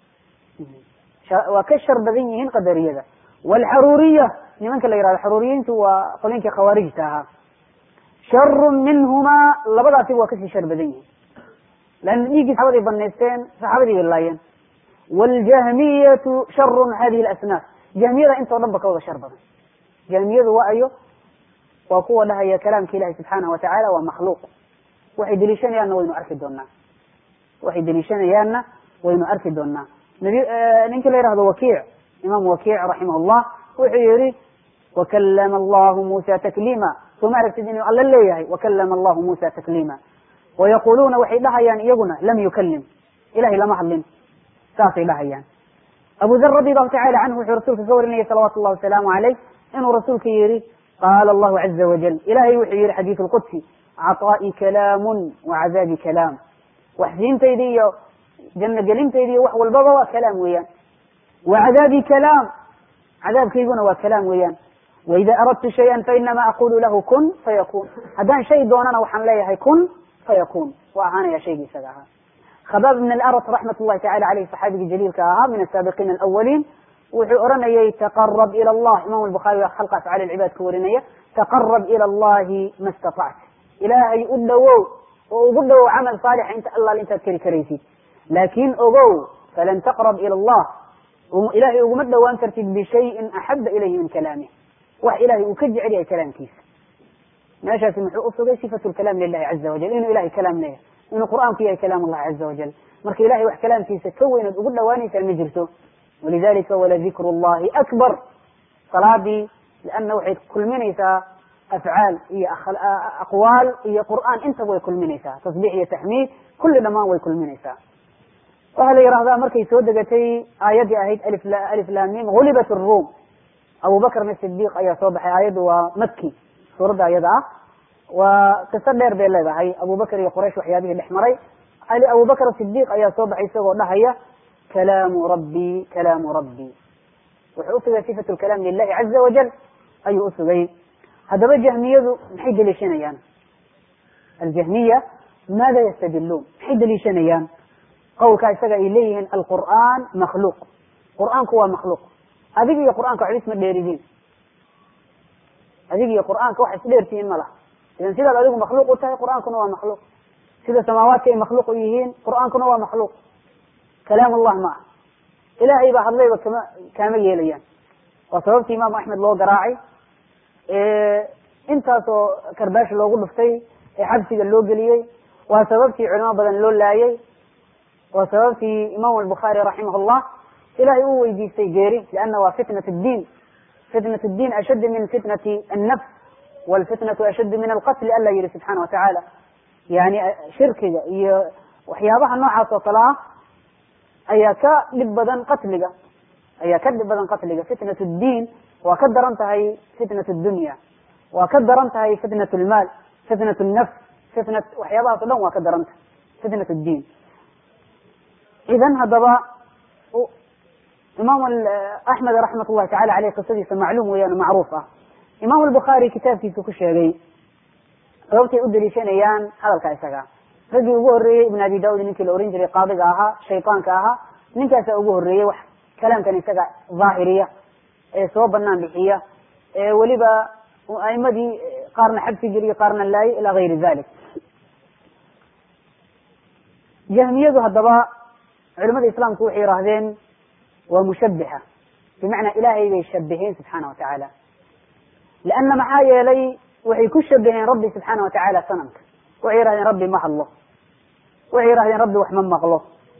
waa ka shar badan yihiin qadariyada walxaruuriya nimanka la yihahdo xaruuriyiintu waa qolooyinkii khawaarijta ahaa sharu minhumaa labadaasiba waa kasii shar badan yihiin leanna dhiiggii saxabaday banaysteen saxaabadii bay laayeen waljahmiyatu sharu hadihi alasnaaf jahmiyada intoo dhan ba ka wada shar badan jahmiyadu waa ayo waa kuwa dhahaya kalaamka ilahi subxaanahu watacaala waa makhluuq waxay deliishanayaanna waynu arki doonaa waxay deliishanayaanna waynu arki doonaa nabi ninki la yihahdo wakiic imaam wakiic raximah llah wuxuu yihi wakalama allahu musa takliima sooma aragtid inuu alla leeyahay wakalama allahu musa takliima wayaquluuna waxay dhahayaan iyaguna lam yukalim ilahay lama hadlin saasay dhahayaan abu dar radi allahu tacala canhu wuxuu rasuulka ka warinayay salawatu llahi wasalaamu caleyh inuu rasuulka yihi qaala allahu caza wajal ilahay wuxuu yihi xadiid lqudsi caطaa'i kalaamun wacadaabi kalaam waxsiintaydi iyo janno gelintaydi iyo wax walbaba waa kalaam weeyaan wacadaabi kalaam cadaabkayguna waa kalaam weeyaan waida aradtu shaya fainama aqulu lahu kun fayakun haddaan shay doonana waxaan leeyahay kun fayakun waa ahaanaya shaygii isaga ahaa khabaab ibn alarat raxmat llahi tacala aleyh saxaabigii jaliilka ahaa min asaabiqiina alawaliin wuxuu oranayay taqarab ila allah imam albukhaari khalqa afcaali alcibaad ka warinaya taqarab ila allahi ma istatacta ilaahay u dhowow oo ugu dhowow camal saalixa inta allaal intaad keri karaysid laakin ogow falan taqrab ila allah ilahay uguma dhawaan kartid bishayin axaba ilayhi min kalaamih wax ilahay uu ka jecel yahay kalaamkiisa meeshaasi muxuu usugay sifatu lkalaam lilahi caza wajal inuu ilahay kalaam leeyahay inuu qur'aanku yahay kalaam allahi caza wajal marka ilahay wax kalaamkiisa ka weynaad ugu dhawaanaysaan ma jirto walidalika waladikru llahi akbar salaadii lianna waxay kulminaysaa afcaal iyo aqwaal iyo qur'aan intaba way kulminaysaa tasbix iyo taxmiid kulli dhammaan way kulminaysaa waxaa la yihahdaa markay soo degatay aayaddii ahayd alif lamim gulibat الrum abu bakrn sidiq ayaa soo baxay aayaddu waa maki suuradda ayada ah waa qiso dheer bay leedahay abu bakr iyo quraysh waxyaabihii dhex maray abu bakr sidiq ayaa soo baxay isagoo dhahaya kalaamu rabbi kalaamu rabbi wuxuu usugay sifat lkalaam lilahi caza wajal ayuu usugay haddaba jahmiyadu maxay deliishanayaan aljahmiya maada yastadiluun maxay deliishanayaan qawlkaa isaga ay leeyihiin alqur'aan makhluuq qur'aanku waa makhluuq adig iyo qur'aanka waxba isma dheeridiin adig iyo qur'aanka wax isdheertihiin ma laha idan sidaad adigu makhluuq u tahay qur'aankuna waa makhluuq sida samaawaadka ay makhluuq u yihiin qur'aankuna waa makhluuq kalaam allah ma aha ilaahay baa hadlayba kama kaama yeelayaan waa sababtii imaamu axmed loo garaacay intaasoo karbaash loogu dhuftay ee xabsiga loo geliyey waa sababtii culimo badan loo laayay waa sababtii imam albukhaari raximah llah ilahay uu weydiistay geeri lianna waa fitnat diin fitnat diin ashaddu min fitnati annafs walfitnatu ashaddu min alqatli alla yihi subxaana watacaala yani shirkiga iyo waxyaabaha noocaas oo kale ah ayaa ka dhib badan qatliga ayaa ka dhib badan qatliga fitnat diin waa ka daran tahay fitnat dunya waa ka daran tahay fitnat lmaal fitnat nafs fitnat waxyaabahaas o dhan waa ka daran tahay fitnat diin idan haddaba imaam axmed raxmat llahi tacala aleyh qisadiisa macluum weeyaan macruuf ah imaam albukhaari kitaabkiisu ku sheegay sababtay u deliishanayaan hadalka isaga raggii ugu horreeyey ibn abi daud ninkii la oran jiray qaadiga ahaa shaytaanka ahaa ninkaasa ugu horreeyey wax kalaamkan isaga dhaahiriya ee soo banaan bixiya ee weliba aimadii qaarna xabsi geliya qaarna laayay ila gayri dalik jahmiyadu haddaba culimada islaamku waxay yihaahdeen waa mushabixa bimacnaa ilaahay bay shabiheen subxaana wa tacaala leanna maxaa yeelay waxay ku shabaheen rabbi subxaana watacaala sanamka waxay yihahdeen rabbi ma hadlo waxay yihahdeen rabbi wax ma maqlo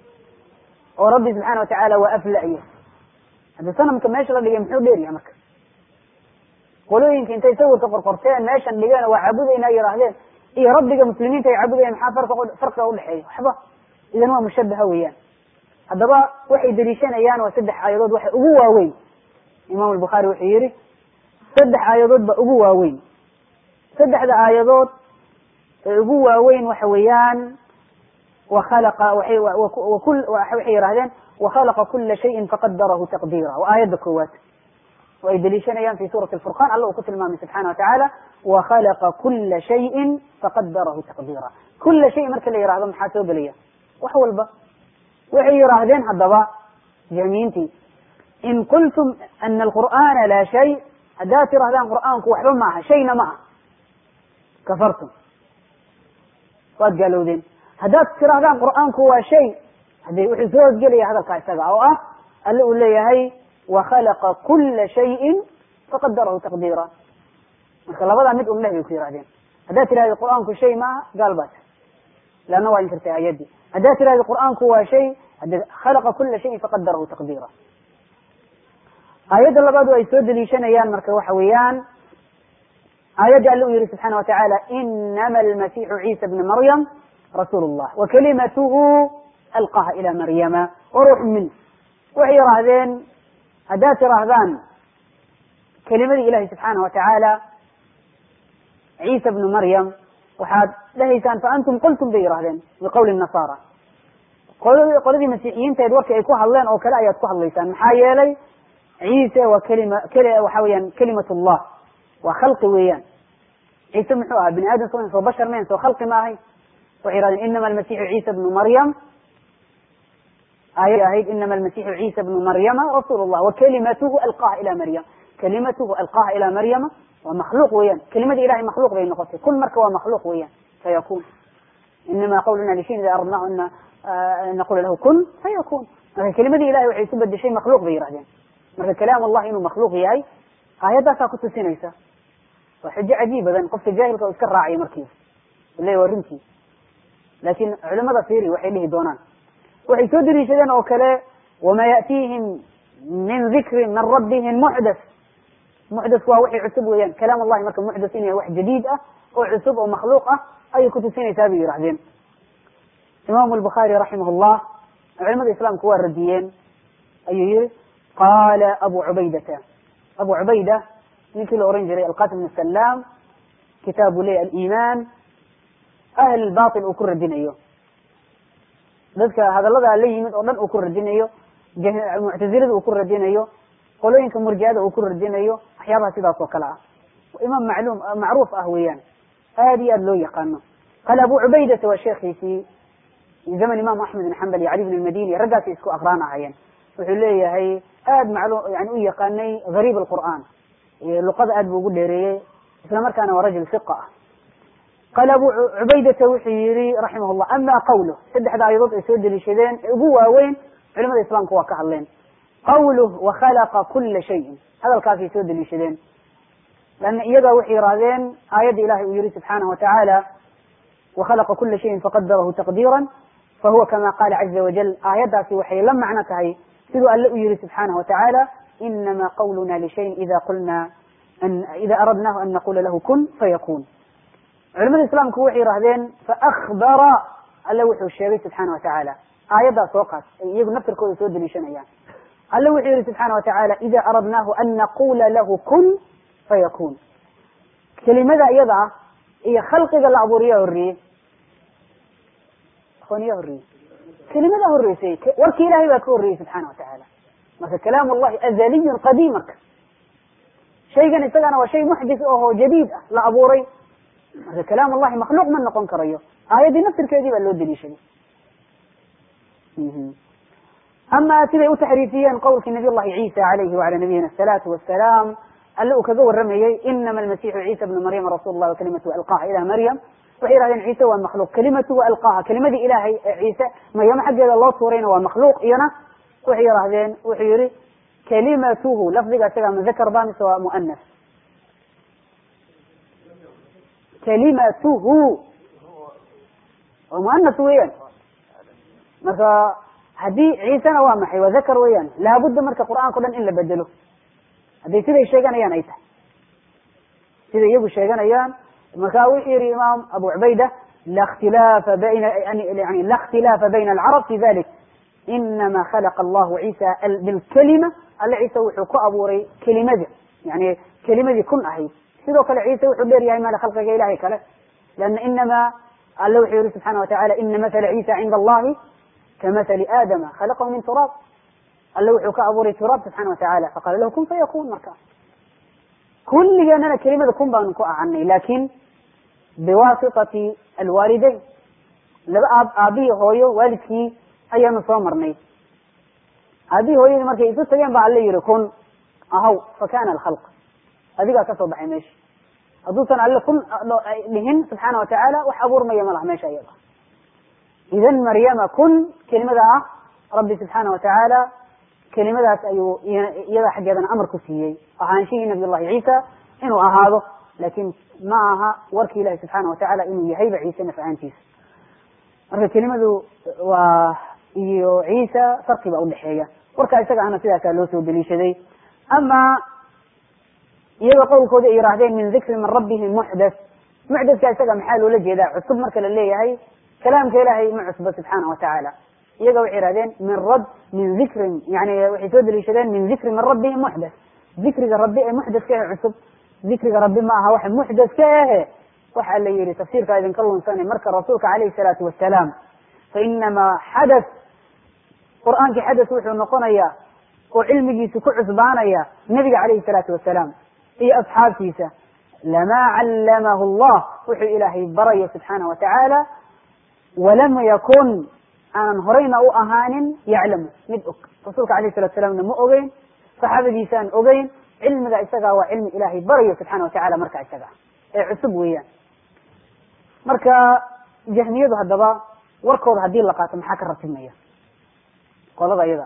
oo rabbi subxaana watacaala waa afla'yo haddi sanamka meesha la dhigay muxuu dheeryahay marka qolooyinka intay sawirka qorqorteen meeshan dhigeen waa caabudayna yihaahdeen iyo rabbiga muslimiinta ay caabudayaan maxaa farqa farqiga udhexeeya waxba idan waa mushabaha weeyaan haddaba waxay deliishanayaan waa saddex aayadood waxa ugu waaweyn imam albukhaari wuxuu yihi saddex aayadood ba ugu waaweyn saddexda aayadood ee ugu waaweyn waxa weeyaan wakhalaqa waay waxay yihahdeen wakhalaqa kula shayin faqadarahu taqdiira waa aayadda koowaad oo ay deliishanayaan fi suurati alfurqan alla uu ku tilmaamay subxana wa tacaala wakhalaqa kula shayin faqadarahu taqdiira kula shay marka la yihahdo maxaa soo gelaya wax walba waxay yihaahdeen haddaba jahmiyiintii in qultum ana alqur'ana laa shay haddaad tirahdaan qur'aanku waxba ma aha shayna ma aha kafartum waad gaalowdeen haddaad tirahdaan qur'aanku waa shay hade wuxuu soo hosgelaya hadalkaa isaga oo ah alle uu leeyahay wakhalaqa kula shayin faqadarahu taqdiira marka labadaa mid un leh bay ku yihahdeen haddaad tirahda qur'aanku shay maaha gaal baa tahay leanna waa inkirtay aayaddii haddaad tirahda qur'aanku waa shay hade khalaqa kula shayin faqadarahu taqdiira aayadda labaadu ay soo deliishanayaan marka waxa weeyaan aayadda alle u yihi subxaana wa tacaala inama almasixu ciisa bna maryam rasuul llah wakalimatuhu alqaha ila maryama waruuxu min waxay yihaahdeen haddaad tiraahdaan kelimadii ilahi subxaana wa tacaala ciisa bnu maryam waxaad dhahaysaan faantum qultum bay yihahdeen biqowli nasaara qoladii masiixiyiinteed warkii ay ku hadleen oo kale ayaad ku hadlaysaan maxaa yeelay ciise waa kelima waxa weeyaan kelimat llah waa khalqi weeyaan ciise muxuu ahaa bini aadam so soo bashar mayn soo khalqi ma ahayn waxay yihahdeen inama almasixu ciisa bnu maryam aayad ahayd inama almasixu ciisa bnu maryama rasuul llah wakalimatuhu alqaha ila maryam kalimatuhu alqaha ila maryama waa makhluuq weeyaan kelimadii ilahay makhluuq bay noqotay kun marka waa makhluuq weeyaan fayakun inama qawluna lishayin ida aradnahu an naqula lahu kun fayakun marka kelimadii ilahay waxay isu bedeshay makhluuq bay yihahdeen marka kalaam allah inuu makhluuq yahay aayaddaasaa kutusinaysa waa xujo cajiib badan qofka jaahilka oo iska raacaya markiiba le waa runtii laakin culimada fiiri waxay dhihi doonaan waxay soo daliishadeen oo kale wama ya'tiihim min dikrin min rabbihim muxdas muxdasku waa wixii cusub weeyaan kalaam allahi marka muxdas in yahay wax jadiid ah oo cusub oo makhluuq ah ayay kutusinaysaa bay yihahdeen imaamu albukhaari raximah llah culimada islaamku waa radiyeen ayuu yihi qaala abu cubaydata abu cubayda ninkii la oran jiray alqasim bn salaam kitaabu le aliman ahl bail uu ku radinayo dadka hadallada la yimid oo dhan uu ku radinayo muctazilada uu ku radinayo qolooyinka murjiada uu ku radinayo waxyaabaha sidaas oo kale ah imaam macluum macruuf ah weeyaan aad iyo aad loo yaqaano qaala abu cubaydata waa sheekhiisii zaman imam axmed bin xambal iyo cali bn madini raggaasay isku aqraan ahayeen wuxuu leeyahay aad maclu yani u yaqaanay gariib alqur'an luqada aad bu ugu dheereeyey isla markaana waa rajul fiqa ah qaala abu cubaydata wuxuu yihi raximah llah ama qawluh saddexda ayadood ay soo deliishadeen ee ugu waaweyn culimada islaamka waa ka hadleen qawluh wakhalaqa kula shayin hadalkaasay soo deliishadeen lana iyagaa waxay yidhahdeen aayadda ilahay uu yihi subxaanahu watacaala wakhalaqa kula shayin faqadarahu taqdiira fahuwa kama qala caza wajal aayaddaasi waxay la macno tahay siduu alle u yihi subxaanahu watacaala inama qawluna lishayin ida qulna ida aradnahu an naqula lahu kun fayakun culimada islaamku waxay yihahdeen faakbara alle wuxuu sheegay subxaana watacaala aayaddaas soo qaas ay iyagu naftirkooda soo deliishanayaan alle wuxuu yihi subxaana watacaala ida aradnahu an naqula lahu kun fayakun kelimada iyada ah iyo khalqiga la abuuriya horreeyey ya horreeyey kelimada horreysay warki ilahay baa ka horreeyey subxaana watacaala marka kalaam llahi azaliyun qadiim marka shaygan isagana waa shay muxdis aho jadiid ah la abuuray marka kalaam llahi makhluuq ma noqon karayo aayaddii naftirkeedii baa loo deliishaday ama siday u taxriifiyeen qowlkii nabiy llahi ciisa alayhi wala nabiyina asalaatu wasalaam alle uu kaga waramayey inama almasixu ciisa bnu maryama rasul lah wakalimatu alqaha ila maryam waxay yihahdeen ciise waa makhluuq kalimatuhu alqaha kelimadii ilahay ee ciise maryamo xaggeeda loo tuurayna waa makhluuq iyona waxay yihahdeen wuxuu yihi kalimatuhu lafdiga isaga mudakar ba mise waa muanas kalimatuhu waa muanas weeyaan marka haddii ciisena waa maxay waa dakar weeyaan laabudda marka qur'aanka o dhan in la bedelo hadday siday sheeganayaan ay tahay siday iyagu sheeganayaan marka wuxuu yihi imaam abu cubayda la khtilaafa bayna yani la khtilaafa bayna alcarab fi dalik inama khalaqa allahu ciisa bilkalima alle ciise wuxuu ku abuuray kelimada yani kelimadii kun ahayd sidoo kale ciise wuxuu dheer yahay male khalqiga ilahay kale lana inama alle wuxuu yihi subxana watacala ina mathala ciisa cinda allahi kamathali aadama khalaqahu min turaab alle wuxuu ka abuuray turaab subxana watacala faqala lahu kun fayakun marka kulligeenana kelimada kun baanu ku ahanay lakin biwasitati alwaalidayn laba aab aabihii hooyo waalidkii ayaanu soo marnay aabihii hooyadii markay isu tageen ba alla yihi kun ahaw fakana alkhalq adigaa kasoo baxay meesha hadduusan alle kun dhihin subxaana watacaala wax abuurmaya ma laha meesha iyada idan maryama kun kelimada ah rabbi subxaana watacaala kelimadaas ayuu iyada xaggeedana amar ku siiyey ahaanshihii nabiy llahi ciisa inuu ahaado lakin ma aha warki ilahi subxaana watacaala inuu yahayba ciise naf ahaantiisa marka kelimadu waa iyo ciisa farqi baa udhexeeya warkaa isaga ahna sidaasaa loo soo deliishaday ama iyaga qowlkooda ay yihaahdeen min dikri min rabbihim muxdas muxdaska isaga maxaa loola jeedaa cusub marka la leeyahay kalaamka ilahay ma cusba subxaana watacaala iyaga waxay yihahdeen min rab min dikrin yani waxay soo deliishadeen min dikri min rabbihim muxdas dikriga rabbi ee muxdaska ahe cusub dikriga rabbi ma aha waxa muxdaska ahe waxa la yihi tafsiirkaa idinka lunsanay marka rasuulka alayhi salaatu wasalaam fainamaa xadath qur'aankii xadath wuxuu noqonayaa oo cilmigiisa ku cusbaanaya nabiga calayhi salaatu wasalaam iyo asxaabtiisa lamaa callamahu allah wuxuu ilaahay barayo subxaana watacaala walam yakun aanan horeyna u ahaanin yaclamu mid og rasuulka alayh salatu salaamna ma ogeyn saxaabadiisaan ogeyn cilmiga isagaa waa cilmi ilaahay barayo subxana watacala marka isaga ee cusub weeyaan marka jahmiyadu haddaba warkooda haddii la qaato maxaa ka ratibmaya qolada iyada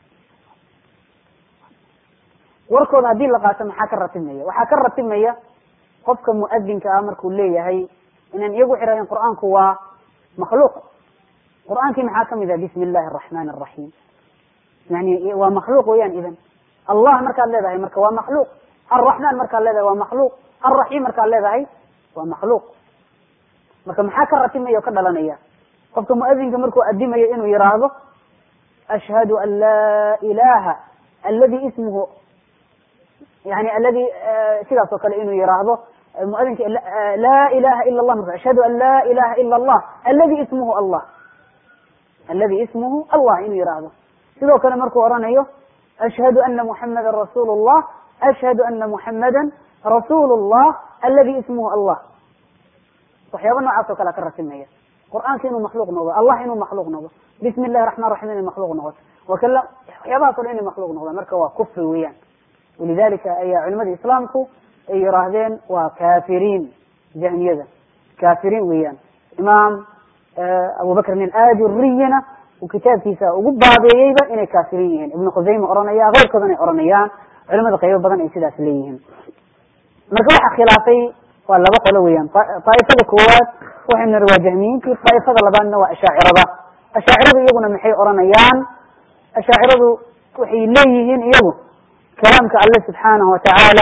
warkooda haddii la qaato maxaa ka ratibmaya waxaa ka ratibmaya qofka muadinka ah markuu leeyahay inaan iyagu xirahayn qur'aanku waa makhluuq qur'aankii maxaa kamid ah bismi illahi araxman araxiim yani waa makhluuq weeyaan idan allah markaad leedahay marka waa makhluuq alraxman markaad leedahay waa makhluuq alraxiim markaad leedahay waa makhluuq marka maxaa ka ratibmaya oo ka dhalanaya qofka muadinka markuu adimayo inuu yiraahdo ashhadu an laa ilaha aladi ismuhu yani aladi sidaas oo kale inuu yiraahdo muadinka laa ilaha ila allah marka ashhadu an laa ilaha ila allah aladi ismuhu allah aladi ismuhu allah inuu yiraahdo sidoo kale markuu oranayo ashhadu ana muxamada rasuul llah ashhadu ana muxamada rasuul llah aladi ismuhu allah waxyaaba noocaas oo kale ka ratimaya qur'aanka inuu makhluuq noqdo allah inuu makhluuq noqdo bismi illahi raxman raxiim inay makhluuq noqoto wakala waxyaabahaas o dhan inay makhluuq noqdaan marka waa kufri weeyaan walidalika ayaa culimada islaamku ay yiraahdeen waa kafiriin jahmiyada kafiriin weeyaan imaam abubakrin aladuriyana uu kitaabkiisa ugu baabeeyeyba inay kaafiriin yihiin ibnu khusayma oranaya keyrkoodana ay oranayaan culimada qaybo badan ay sidaas leeyihiin marka waxa khilaafay waa laba qolo weeyaan daaifada koowaad waxaynu niri waa jahmiyiintii daaifada labaadna waa ashaacirada ashaaciradu iyaguna maxay oranayaan ashaaciradu waxay leeyihiin iyagu kalaamka alle subxaanahu watacaala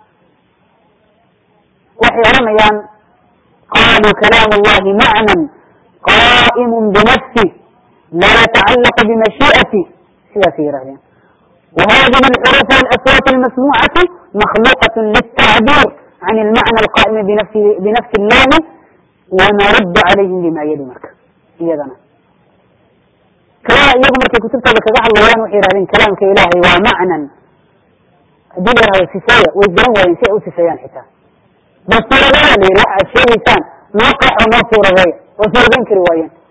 waxay oranayaan qaluu kalaam allahi macnan qa'imu binafsi la yatacalaq bimashii'ati sidaasay yihahdeen وهذه الحروف والأصوات المسموعة مخلوقة للتعبير عن المعنى القائم بنفس بنفس اللام ونرد عليهم بما يلي marka iyadana kala iyagu markay kutubtooda kaga hadlayaan waxay yihahdeen kalaamka ilaahay waa macnan haddii la yihahdo sifeeya way garan waayeen si ay u sifeeyaan xitaa bal suuradeeya la yihi waxa ad sheegaysaan noo qaxo noo suuradeeya waa suuradeyn kari waayeen